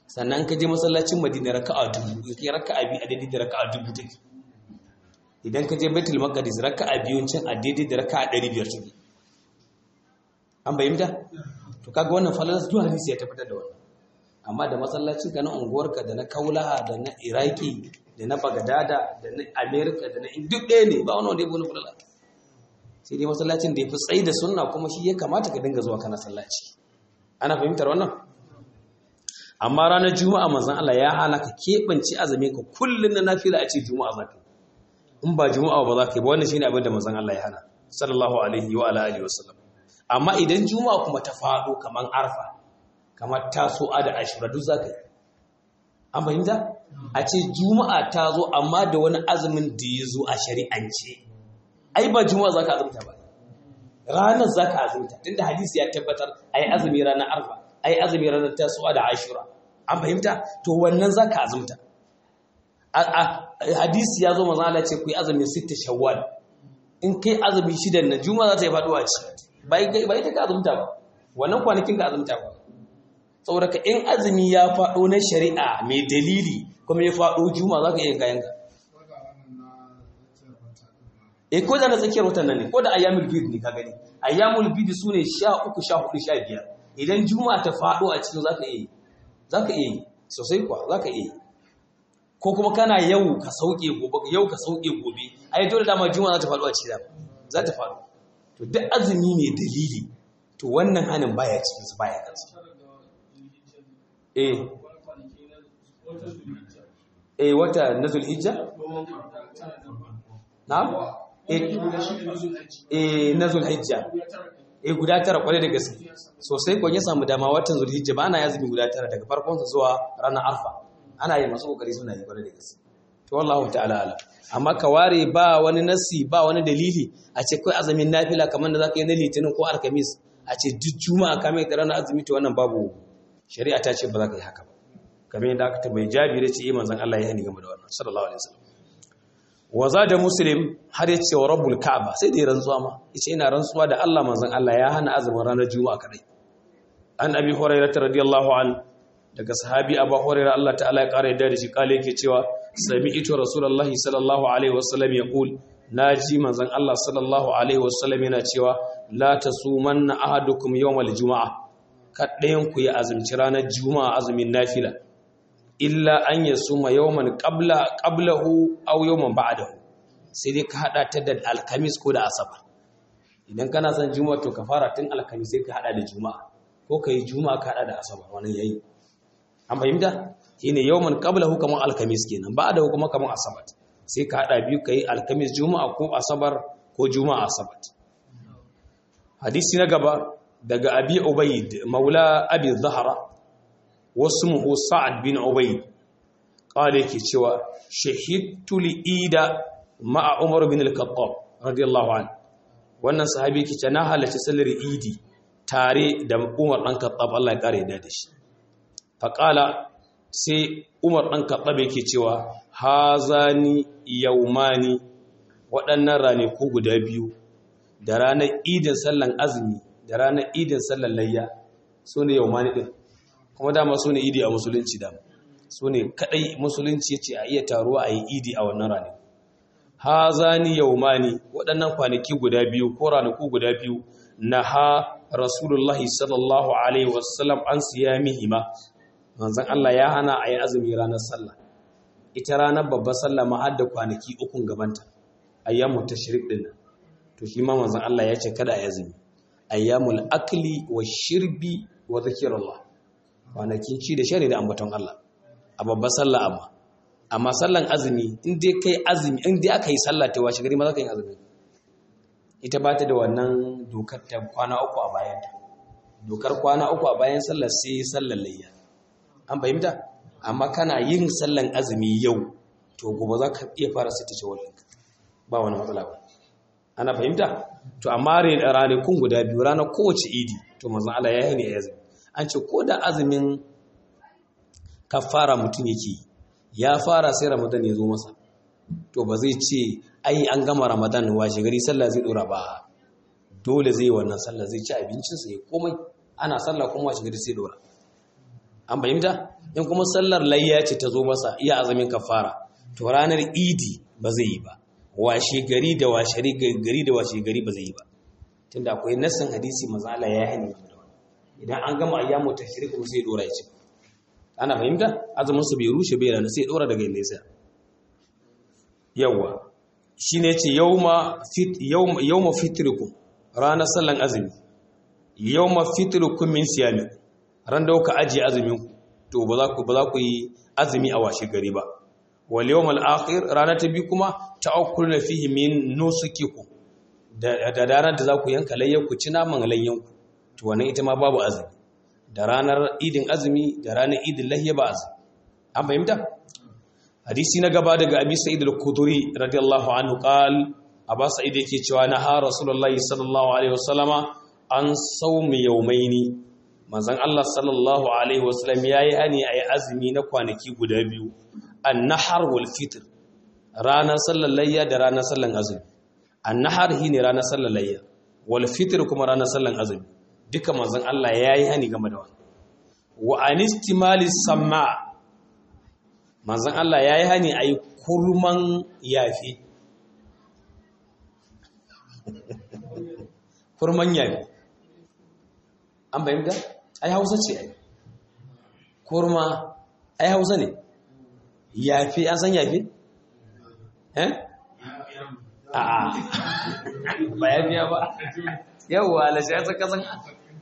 [SPEAKER 1] sannan ka je masallacin madina raka'a dubu kai raka'a biyu a daidai da raka'a dubu take idan ka je baitul maqdis raka'a biyun cin a daidai da raka'a 500 take an bayyana to kaga wannan falalas duk hadisi ya tabbatar da wannan amma da masallacin ka na unguwarka da na kaulaha da na iraki da na bagadada da na america da na duk ɗaya ne ba wani wanda ya bani falala sai dai masallacin da ya fi tsayi da sunna kuma shi ya kamata ka dinga zuwa kana sallaci ana fahimtar wannan amma ranar juma'a manzon Allah ya hana ka keɓance azumin ka kullun na nafila a ce juma'a zaka in ba juma'a ba za ka yi ba wannan shine abin da manzon Allah ya hana sallallahu alaihi wa ala alihi wasallam amma idan juma'a kuma ta faɗo kaman arfa kamar taso'a da ashura duk za ka yi an fahimta a ce juma'a ta zo amma da wani azumin da ya zo a shari'ance ai ba juma'a za ka azumta ba ranar za ka azumta tunda hadisi ya tabbatar a yi azumi ranar arfa a yi azumi ranar taso'a da ashura an fahimta to wannan za ka azumta hadisi ya zo maza Allah ce ku yi azumin sita shawwal in kai azumi shidan na juma'a za ta yi faɗuwa ce ba ita ka azumta ba wannan kwanakin ka azumta ba saboda ka in azumi ya faɗo na shari'a mai dalili kuma ya faɗo juma za ka iya kayanka e ko da na tsakiyar watan nan ne ko da ayyamul bid ne ka gani ayyamul bid su ne sha uku sha hudu sha biyar idan juma ta faɗo a cikin za ka iya yi za ka iya yi sosai kuwa za ka iya yi ko kuma kana yau ka sauke gobe yau ka sauke gobe ai dole dama juma za ta faɗo a cikin za ta faɗo to duk azumi mai dalili to wannan hanin baya cikin su baya kansa eh eh wata na zulhijja na'am eh na zulhijja eh guda tara kwarai da gaske sosai kon ya samu dama watan zulhijja ba ana yazumi guda tara daga farkon sa zuwa ranar arfa ana yi masu kokari suna yi kwarai da gaske to wallahu ta'ala ala amma ka ware ba wani nasi ba wani dalili a ce kai azumin nafila kamar da zaka yi na litinin ko alkamis a ce duk juma'a ka mai ranar azumi to wannan babu shari'a ta ce ba za ka yi haka ba kamar yadda aka tabbai jabir ya ce yi manzan Allah ya hani game da wannan sallallahu alaihi wasallam wa da muslim har ya ce wa rabbul ka'aba sai da ya rantsuwa ma yace ina rantsuwa da Allah manzan Allah ya hana azumin ranar juma'a kadai an abi hurairah radiyallahu an daga sahabi abu hurairah Allah ta'ala ya kara yadda da shi kale yake cewa sami'tu rasulullahi sallallahu alaihi wasallam yaqul naji manzan Allah sallallahu alaihi wasallam yana cewa la tasumanna ahadukum yawmal juma'a kaɗayan ku ya azumci ranar juma'a azumin nafila illa an ya suma yawman qabla qablahu aw yawman ba'dahu sai dai ka hada ta da alkamis ko da asabar idan kana son juma'a to ka fara tun alkamis sai ka hada da juma'a ko ka yi juma'a ka hada da asabar wannan yayi an fahimta shine yawman qablahu kamar alkamis kenan ba'dahu kuma kamar asabar sai ka hada biyu kai alkamis juma'a ko asabar ko juma'a asabar hadisi na gaba daga abi ubaid maula abi zahra wasmuhu sa'ad bin ubaid qala yake cewa shahidtu li ida ma'a umar bin al-khattab radiyallahu anhu wannan sahabi yake cewa na halarci sallar idi tare da umar dan khattab Allah ya kare da shi fa qala sai umar dan khattab yake cewa hazani yaumani waɗannan ranaku guda biyu da ranar idin sallan azumi da ranar idin sallar layya su ne yaumani ɗin kuma dama su ne idi a musulunci dama su ne kaɗai musulunci ce a iya taruwa a yi idi a wannan ranar ha zani yaumani waɗannan kwanaki guda biyu ko ranaku guda biyu na ha rasulullahi sallallahu alaihi wasallam an siya mihima manzan Allah ya hana a yi azumi ranar sallah ita ranar babbar sallah ma har da kwanaki ukun gabanta ayyamu tashrik din nan to shi ma manzan Allah ya ce kada a yi azumi ayyamul akli wa shirbi wa zikirullah kwanakin ci da shari da ambaton Allah a babbar sallah amma amma sallan azumi in dai kai azumi in dai aka yi sallah ta washe gari ma za ka yi azumi ita ba ta da wannan dokar ta kwana uku a bayan ta dokar kwana uku a bayan sallar sai sallar layya an fahimta amma kana yin sallan azumi yau to gobe za ka iya fara sai ta ce ba wani matsala ba ana fahimta to amma ranakun guda biyu ranar kowace idi to manzon Allah ya yi azumi an ce ko da azumin kafara mutum yake ya fara sai ramadan ya zo masa to ba zai ce ai an gama ramadan washe gari sallah zai dora ba dole zai wannan sallah zai ci abincinsa ya komai ana sallah kuma washe gari sai dora an fahimta in kuma sallar layya ce ta zo masa iya azumin kafara to ranar idi ba zai yi ba washe gari da washe gari da washe gari ba zai yi ba tunda akwai nassin hadisi manzo Allah ya hani idan an gama ayyamu tashrik kuma sai dora ya ci ana fahimta azumin su bai rushe bai rana sai dora daga inda ya tsaya yawa shine yace yawma fit yawma yawma fitrikum ranar sallan azumi yawma fitrikum min siyami ran da kuka ajiye azumin ku to ba za ku ba za ku yi azumi a washe gari ba wal yawmal akhir ranar ta bi kuma ta'akkuluna fihi min nusukikum da da ranar da za ku yanka layyan ku ci naman layyan ku to wannan ita ma babu azumi da ranar idin azumi da ranar idin lahiya ba azumi an fahimta hadisi na gaba daga abi sa'id al-khudri radiyallahu anhu qal aba sa'id yake cewa na ha rasulullahi sallallahu alaihi wasallama an sawmi yawmaini manzon Allah sallallahu alaihi wasallam yayi hani ayi azumi na kwanaki guda biyu an-nahar wal fitr ranar sallar layya da ranar sallar azumi an-nahar shine ranar sallar layya wal fitr kuma ranar sallar azumi duka manzon Allah yayi hani game da wannan wa anistimali samma manzon Allah yayi hani ayi kurman yafi kurman yafi an bayyana ai Hausa ce ai kurma ai Hausa ne yafi an san yafi eh a'a ba yafiya ba yawwa lashe ya tsaka san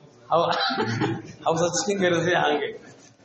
[SPEAKER 1] hausa cikin garin sai hankali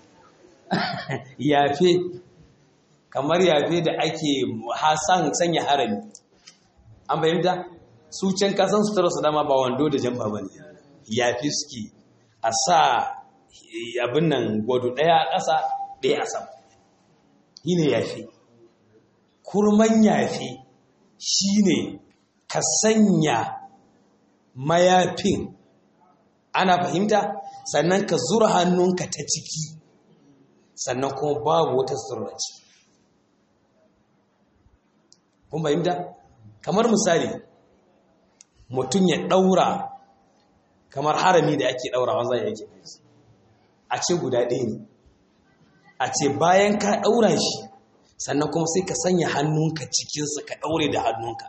[SPEAKER 1] yafe kamar yafe da ake hasan sanya harami an bayyanta su can kasan su su dama ba wando da jamfa ba ne yafe suke a sa abin nan gwado ɗaya a ƙasa ɗaya a sama yi ne yafe kurman yafe shi ne ka sanya mayafin ana fahimta sannan ka zura hannunka ta ciki sannan kuma babu wata surraci kun fahimta kamar misali mutum ya ɗaura kamar harami da ake ɗaura wanzan ya yake a ce guda ɗaya ne a ce bayan ka ɗaura shi sannan kuma sai ka sanya hannunka cikinsa ka ɗaure da hannunka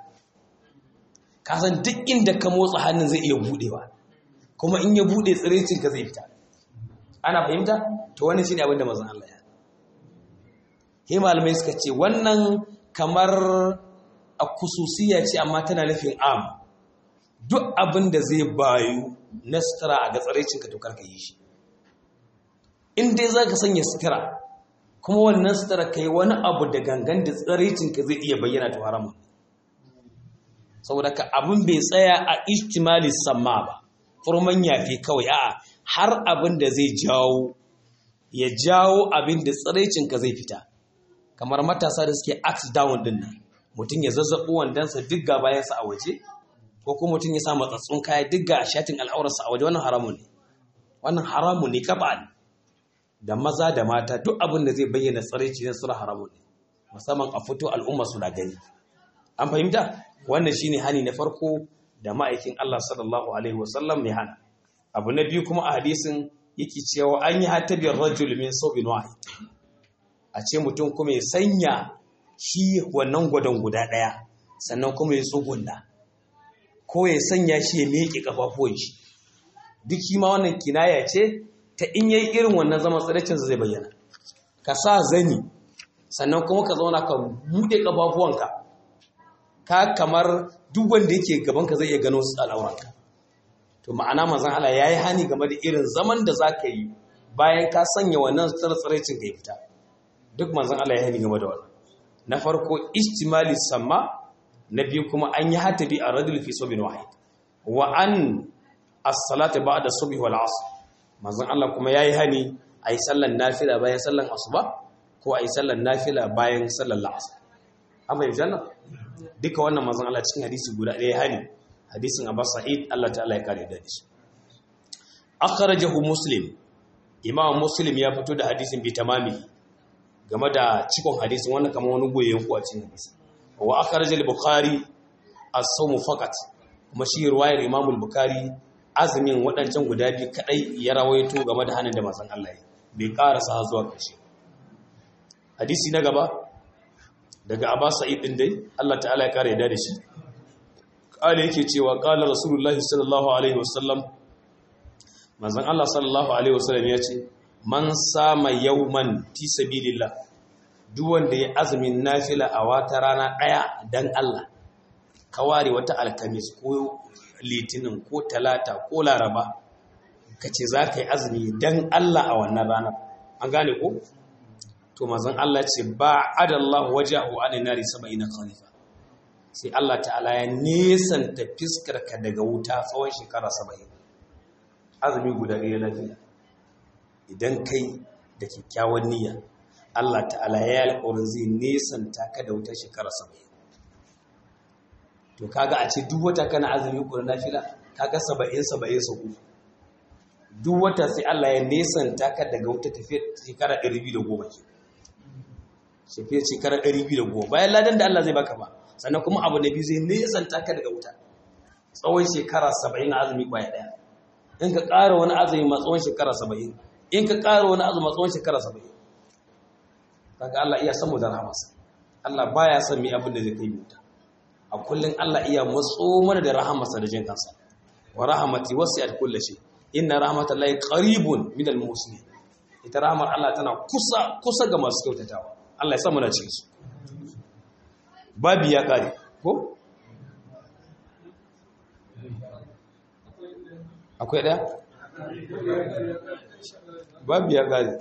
[SPEAKER 1] ka san duk inda ka motsa hannun zai iya buɗewa kuma in ya buɗe tsirecinka zai fita ana fahimta to wani shi ne abinda mazan Allah ya he malamai suka ce wannan kamar a kususiya ce amma tana nufin am duk abin da zai bayu na sutura a ga tsirecinka to karka yi shi in dai za ka sanya sutura kuma wannan sutura ka yi wani abu da gangan da tsirecinka zai iya bayyana to haramun saboda ka abin bai tsaya a ihtimali samma ba furman yafi kawai a'a har abin da zai jawo ya jawo abin da tsiraicinka zai fita kamar matasa da suke axe down din nan mutum ya zazzaɓo wandansa duk ga bayansa a waje ko kuma mutum ya sa matsatsun kaya duk ga shatin al'aurarsa a waje wannan haramun ne wannan haramun ne kaba ne da maza da mata duk abin da zai bayyana tsiraici ne sura haramun ne musamman a fito al'umma su na gani an fahimta wannan shine hani na farko da ma'aikin Allah sallallahu alaihi wasallam ya hana abu na biyu kuma a hadisin yake cewa an yi hatabiyar rajul min saubin wahid a ce mutum kuma ya sanya shi wannan gwadon guda ɗaya sannan kuma ya tsugunna ko ya sanya shi ya miƙe kafafuwan shi duk shi ma wannan kinaya ce ta in yayi irin wannan zaman tsiracin zai bayyana ka sa zani sannan kuma ka zauna ka buɗe kafafuwanka ka kamar duk wanda yake gabanka zai iya gano su al'auranka to ma'ana manzon Allah yayi hani game da irin zaman da zaka yi bayan ka sanya wannan tsirtsiraicin ka fita duk manzon Allah ya hani game da wannan na farko istimali samma na biyu kuma an yi hatabi a radul fi subin wahid wa an as-salatu ba'da subhi wal asr manzon Allah kuma yayi hani ayi sallan nafila bayan sallan asuba ko ayi sallan nafila bayan sallan asr amma yanzu duka wannan manzon Allah cikin hadisi guda ɗaya hani hadisin Abbas Sa'id Allah ta'ala ya kare da shi akhrajahu Muslim Imam Muslim ya fito da hadisin bi tamami game da cikon hadisin wannan kamar wani goyen ku a cikin hadisi wa akhrajal Bukhari as-sawm faqat kuma shi riwayar Imam al-Bukhari azumin waɗancan guda biyu kadai ya rawaito game da hanin da manzon Allah ya bai karasa zuwa ƙarshe hadisi na gaba daga Abba Sa'id din dai Allah ta'ala ya kare yadda da shi kale yake cewa qala rasulullahi sallallahu alaihi wasallam manzon Allah sallallahu alaihi wasallam ya ce man sama yawman fi sabilillah duk wanda ya azumin nafila a wata rana daya dan Allah ka ware wata alkamis ko litinin ko talata ko laraba kace za ka yi azumi dan Allah a wannan ranar an gane ko to mazan Allah ce ba adallahu wajahu an nari 70 khalifa sai Allah ta'ala ya nesanta fiskar ka daga wuta tsawon shekara 70 azumi guda ɗaya lafiya idan kai da kyakkyawan niyya Allah ta'ala ya alƙawarin zai nesanta ka da wuta shekara 70 to kaga a ce duk wata kana azumi ko na nafila kaga 70 70 su duk wata sai Allah ya nesanta ka daga wuta tafiya shekara 210 ke shafiya shekara 210 bayan ladan da Allah zai baka ba sannan kuma abu na biyu zai nesanta ka daga wuta tsawon shekara 70 na azumi kwaya daya in ka ƙara wani azumi ma tsawon shekara 70 in ka ƙara wani azumi ma tsawon shekara 70 kaga Allah iya san mu da rahamarsa Allah baya son mi abin da zai kai wuta a kullun Allah iya matso mana da rahamarsa da jin kansa wa rahmati wasi'at kulli shay inna rahmatallahi qaribun minal muslimin ita rahmar Allah tana kusa kusa ga masu kyautatawa Allah ya samu na cikin su babu ya kare ko akwai daya babu ya kare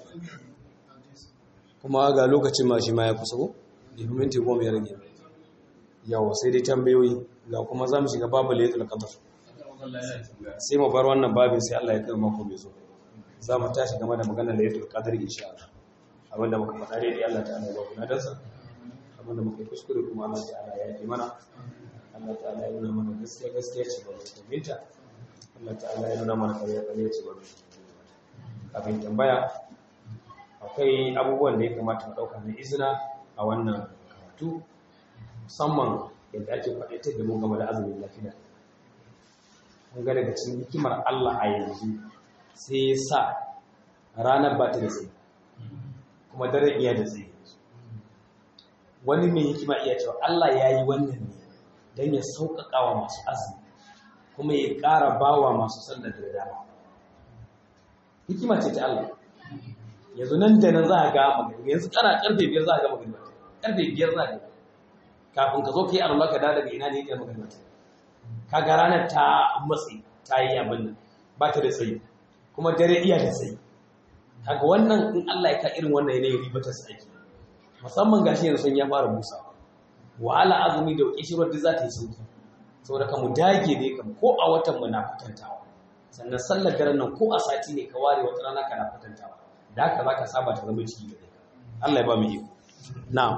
[SPEAKER 1] kuma ga lokacin ma shi ma ya kusa ko da minti goma ya rage yawa sai dai tambayoyi ga kuma za mu shiga babu layatul qadr sai mu bar wannan babin sai Allah ya kai mako mai zo za mu tashi game da maganar layatul qadr insha Allah abinda muka faɗa dai Allah ta'ala ya ba ku nadarsa abinda muka kuskure kuma Allah ta'ala ya yi mana Allah ta'ala ya nuna mana gaskiya gaskiya ce ba mu binta Allah ta'ala ya nuna mana kariya kariya ce ba mu kafin tambaya akwai abubuwan da ya kamata mu ɗauka na izina a wannan karatu musamman yadda ake faɗaitar da mu game da azumin lafiya mun ga daga cikin hikimar Allah a yanzu sai ya sa ranar ba ta da tsaye kuma daren iya da tsaye wani mai hikima iya cewa Allah ya yi wannan ne don ya sauƙaƙa wa masu azumi kuma ya ƙara ba wa masu sallar da dama hikima ce ta Allah yanzu nan da nan za a ga magana yanzu kana karfe biyar za a ga magana karfe biyar za a ga kafin ka zo ka yi alwala ka dawo daga ina ne ya magana ka ga ranar ta matsi ta yi abin nan ba ta da tsayi kuma dare iya da tsayi kaga wannan in Allah ya ka irin wannan yanayin riba ta tsaki musamman gashi yanzu sun ya fara busa wahala azumi da kishirwar da za ta yi sauki saboda ka mu dage ne kam ko a watan mu na kwatantawa sannan sallar daren nan ko a sati ne ka ware wata rana kana kwatantawa da haka za ka saba ta zama ciki da kai Allah ya ba mu iko na'am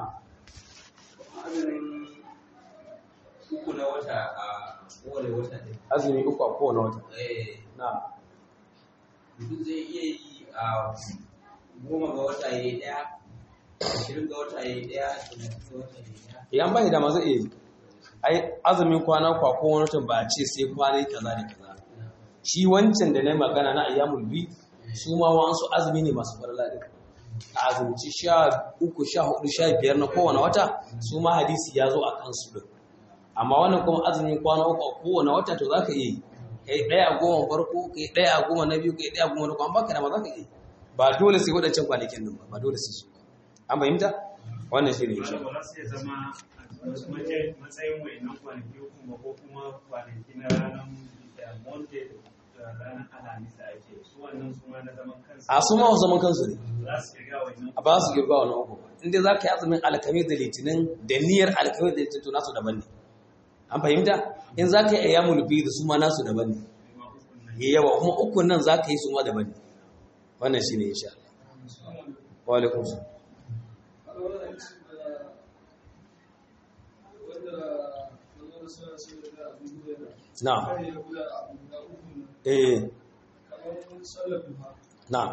[SPEAKER 4] uku na wata a kowane wata ne
[SPEAKER 1] azumi uku a kowane wata
[SPEAKER 4] eh
[SPEAKER 1] na'am
[SPEAKER 4] mutum zai iya yi a goma ga wata ya yi ɗaya ashirin ga wata ya yi ɗaya talatin ga wata ya yi ɗaya
[SPEAKER 1] idan ba da ma zai iya yi ai azumin kwana kwa kowane wata ba a ce sai kwana kaza da kaza shi wancan da na yi magana na ayyamul bi su ma wasu azumi ne masu farla din a azumci sha uku sha hudu sha biyar na kowane wata su ma hadisi ya zo a kansu din amma wannan kuma azumin kwana uku a kowane wata to za ka iya yi kai ɗaya a goma farko kai ɗaya a goma na biyu kai ɗaya a goma na kwan baka da ma za ka iya yi ba dole sai waɗancan kwanakin nan ba ba dole sai su an fahimta wannan shi ne insha
[SPEAKER 5] ba za su iya zama a matsayin matsayin wayannan kwanaki kuma ko kuma kwanaki na ranar da monday da ranar alhamis da ake su wannan su ma na zaman kansu
[SPEAKER 1] a su ma wasu zaman kansu ne
[SPEAKER 5] za su kirga wayannan
[SPEAKER 1] a ba su girba wani uku ba inda za ka yi azumin alkamis da litinin da niyyar alkamis da litinin to nasu daban ne an fahimta in za ka yi ayyamul biyu da su ma nasu daban ne
[SPEAKER 5] kuma ukun nan
[SPEAKER 1] ya yawa kuma ukun nan za ka yi su ma daban ne wannan shi ne insha Allah wa alaikum salam na'am eh na'am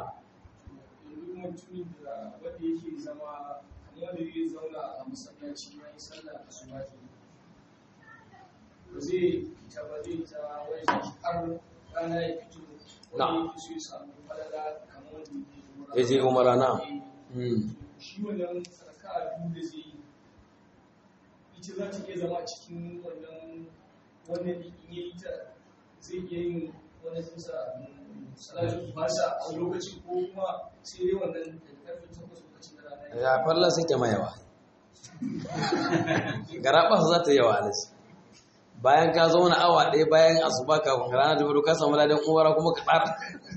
[SPEAKER 6] zai fita ba zai ta wani har rana ya fito wani yake so ya samu falala kamar wanda ya ke
[SPEAKER 1] ya je umara na Mm.
[SPEAKER 6] shi wannan raka'a biyu da zai yi ita za ta iya zama a cikin wannan wannan in yayi ta zai iya yin wani tsinsa salatu fasa a lokacin ko kuma sai dai wannan da karfe takwas lokacin da rana ya
[SPEAKER 1] ya falla sai ta mayawa garaba za ta yawa alaji bayan ka zauna awa ɗaya bayan asuba kafin rana ta fito ka samu ladan umara kuma ka tsara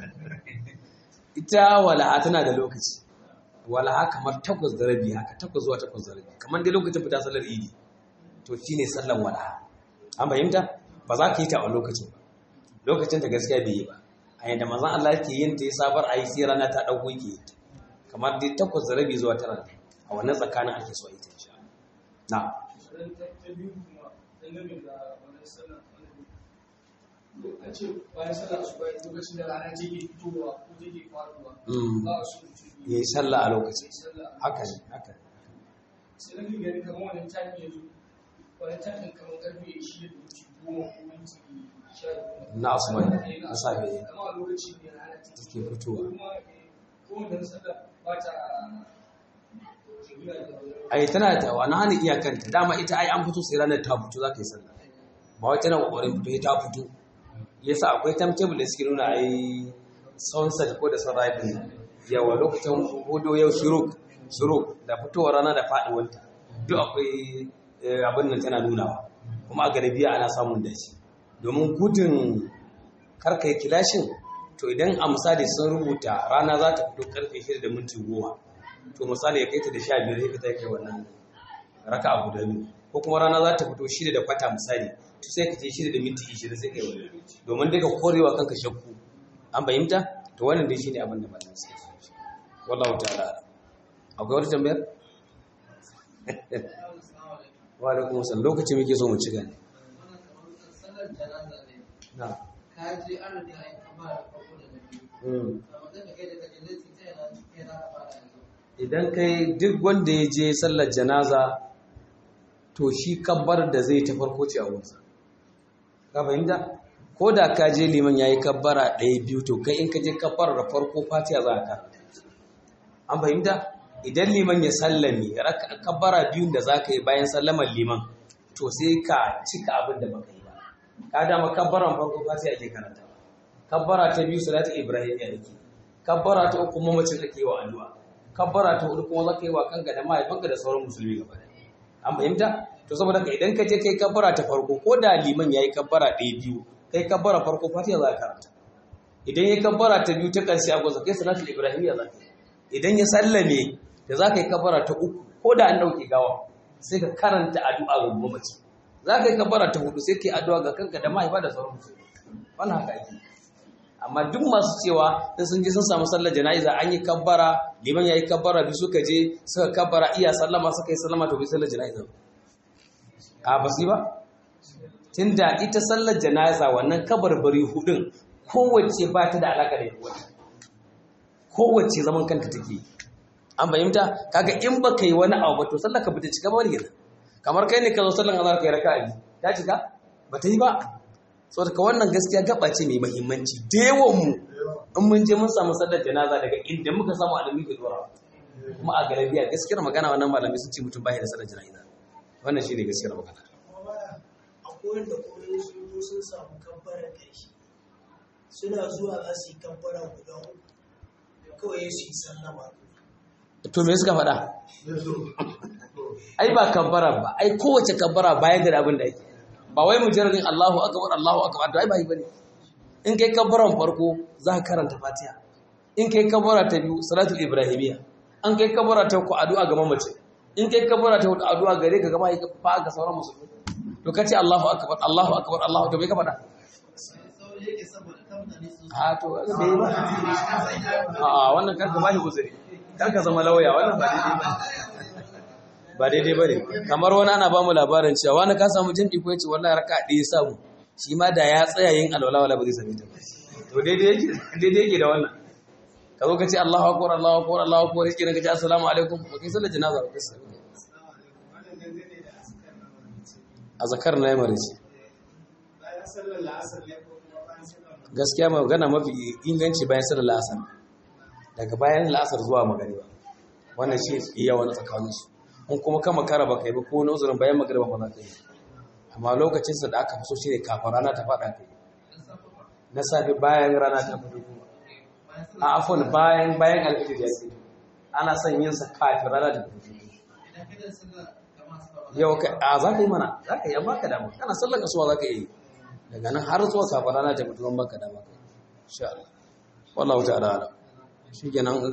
[SPEAKER 1] ita wala'a tana da lokaci wala'a kamar takwas da rabi haka takwas zuwa takwas da rabi kamar dai lokacin fita sallar idi to shine sallan wala'a an fahimta ba za ka yi ta a lokacin ba lokacin ta gaskiya bai yi ba a yadda manzon Allah yake yin ta ya sabar a yi sai rana ta ɗauko yake yin ta kamar dai takwas da rabi zuwa tara a wannan tsakanin ake so a yi ta insha Allah na
[SPEAKER 6] sannan ta ta biyu kuma dangane da wannan sallar an ce bayan sallar asuba lokacin da rana take fitowa ko take faruwa
[SPEAKER 1] Mm.
[SPEAKER 6] ba a so mutum
[SPEAKER 1] ya yi sallah a lokacin
[SPEAKER 6] yi sallah
[SPEAKER 1] haka ne haka ne
[SPEAKER 6] sai nake gani kamar wannan tafi yanzu wannan tafin kamar karfe shida da minti goma ko minti sha biyu
[SPEAKER 1] na asuba
[SPEAKER 6] Eh,
[SPEAKER 1] ne na safe ne
[SPEAKER 6] amma a lokacin ne rana ta
[SPEAKER 1] take fitowa
[SPEAKER 6] kuma eh, ko wannan sallar ba ta jigila da wani
[SPEAKER 1] ai tana da wani hannun iyakanta dama ita ai an fito sai ranar ta fito za ka yi sallah ba wai tana kokarin fito ya ta fito yasa akwai timetable da suke nuna ai sunset ko da sunrise din yawa lokacin hudu yau shuruk shuruk da fitowar rana da faduwanta duk akwai eh, abin nan tana nunawa kuma a galibiya ana samun dace domin gudun karka yi kilashin to idan a misali sun rubuta rana za ta fito karfe 6 da minti goma to misali ya kai ta da sha biyar sai ka ta kai wannan raka a guda biyu ko kuma rana za ta fito shida da kwata misali to sai ka ce shida da minti ishirin sai ka yi wannan domin daga korewa kanka shakku an fahimta to wannan dai shine abin da ba nan sai wallahu ta'ala a'lam. akwai wata tambayar wa alaikum assalam lokaci muke so mu ci gani
[SPEAKER 7] sallar janaza ne
[SPEAKER 1] na
[SPEAKER 7] ka je an riga an kama da farko da na biyu
[SPEAKER 1] mm.
[SPEAKER 7] a matsayin da kai da kaje zai ta yana cikin za ka fara yanzu
[SPEAKER 1] idan kai duk wanda ya je sallar janaza to shi kabbar da zai ta farko ce a wurinsa ka fahimta ko da ka je liman ya yi kabbara ɗaya biyu to kai in ka je kabbar da farko fatiha za ka an fahimta idan liman ya sallame raka- kabbara biyun da za ka yi bayan sallamar liman to sai ka cika abin da baka yi ba ka dama kabbaran farko fatiha ake karanta kabbara ta biyu salatu ibrahim ya ake kabbara ta uku mamacin ake yi wa addu'a kabbara ta hudu kuma zaka yi wa kanka da mahaifanka da sauran musulmi gaba da an fahimta to saboda ka idan ka je kai kabbara ta farko ko da liman yayi kabbara ɗaya biyu kai kabbara farko fatiha za ka karanta idan ya kabbara ta biyu ta ƙarshe a gwaza kai salatu ibrahimiyya za ka yi idan ya sallame da za ka yi kabbara ta uku ko da an ɗauke gawa sai ka karanta addu'a ga mamaci za ka yi kabbara ta hudu sai ka yi addu'a ga kanka da mahaifa da sauran musulmi wannan haka ake amma duk masu cewa in sun je sun samu sallar jana'iza an yi kabbara liman ya yi kabbara bi suka je suka kabbara iya sallama suka yi sallama to bi sallar jana'iza ba. a ba su yi ba tunda ita sallar jana'iza wannan kabarbari hudun kowace ba ta da alaka da yawa kowace zaman kanta take an fahimta kaga in ba ka yi wani abu ba to sallar ka bata cika ba wani gina kamar kai ne ka zo sallar azhar kai raka'a biyu ta cika ba ta yi ba saboda ka wannan gaskiya gaba ce mai mahimmanci da yawan mu in mun je mun samu sallar janaza daga inda muka samu alimi ke dora kuma a galabiya gaskiyar magana wannan malamai sun ce mutum bai da sallar janaza wannan shine gaskiyar magana
[SPEAKER 3] kuma baya akwai wanda kuma sun zo sun samu kamfarar ƙarshe suna zuwa za su yi kamfara guda uku kawai su yi sallama
[SPEAKER 1] to me suka faɗa ai ba kabbara ba ai kowace kabbara bayan da abin da yake ba wai mujarradin Allahu akbar Allahu akbar to ai ba yi bane in kai kabbaran farko za ka karanta Fatiha in kai kabbara ta biyu salatul ibrahimiyya an kai kabbara ta uku addu'a ga mamace in kai kabbara ta hudu addu'a gare ka gama ka fa ga sauran musulmi to kace Allahu akbar Allahu akbar Allahu to bai ka faɗa
[SPEAKER 7] sauri yake saboda kan mutane su
[SPEAKER 1] a to bai yi ba a wannan karka ba shi uzuri karka zama lauya wannan ba daidai ba ba daidai ba ne kamar wani ana ba mu labarin cewa wani ka samu jin iko yace wallahi raka ɗaya samu shi ma da ya tsaya yin alwala wala ba zai sami ta ba to daidai yake daidai yake da wannan ka zo ka ce Allahu akbar Allahu akbar Allahu akbar yake ka ce assalamu alaikum ba kai sallar janaza ba kai sami
[SPEAKER 3] wannan dangane da askar na marici
[SPEAKER 1] azkar na yamma ce
[SPEAKER 3] bayan sallar la'asar ne ko kuma bayan sallar magana
[SPEAKER 1] gaskiya magana mafi inganci bayan sallar asar daga bayan la'asar zuwa magariba wannan shi iya wani tsakaninsu in kuma kama kara ba kai ba ko uzurin bayan magariba ba za ka yi amma lokacinsa da aka fi so shi ne kafin rana ta faɗa kai na safe bayan rana ta fito a afon bayan bayan alfijir ya fito ana son yin sa kafin rana ta fito
[SPEAKER 7] idan ka da sallar jama'a suka ba
[SPEAKER 1] yau ka a za ka yi mana za ka yi amma ka dama kana sallar kasuwa za ka yi daga nan har zuwa kafin rana ta fito ban baka dama kai insha Allah wallahu ta'ala ala shi kenan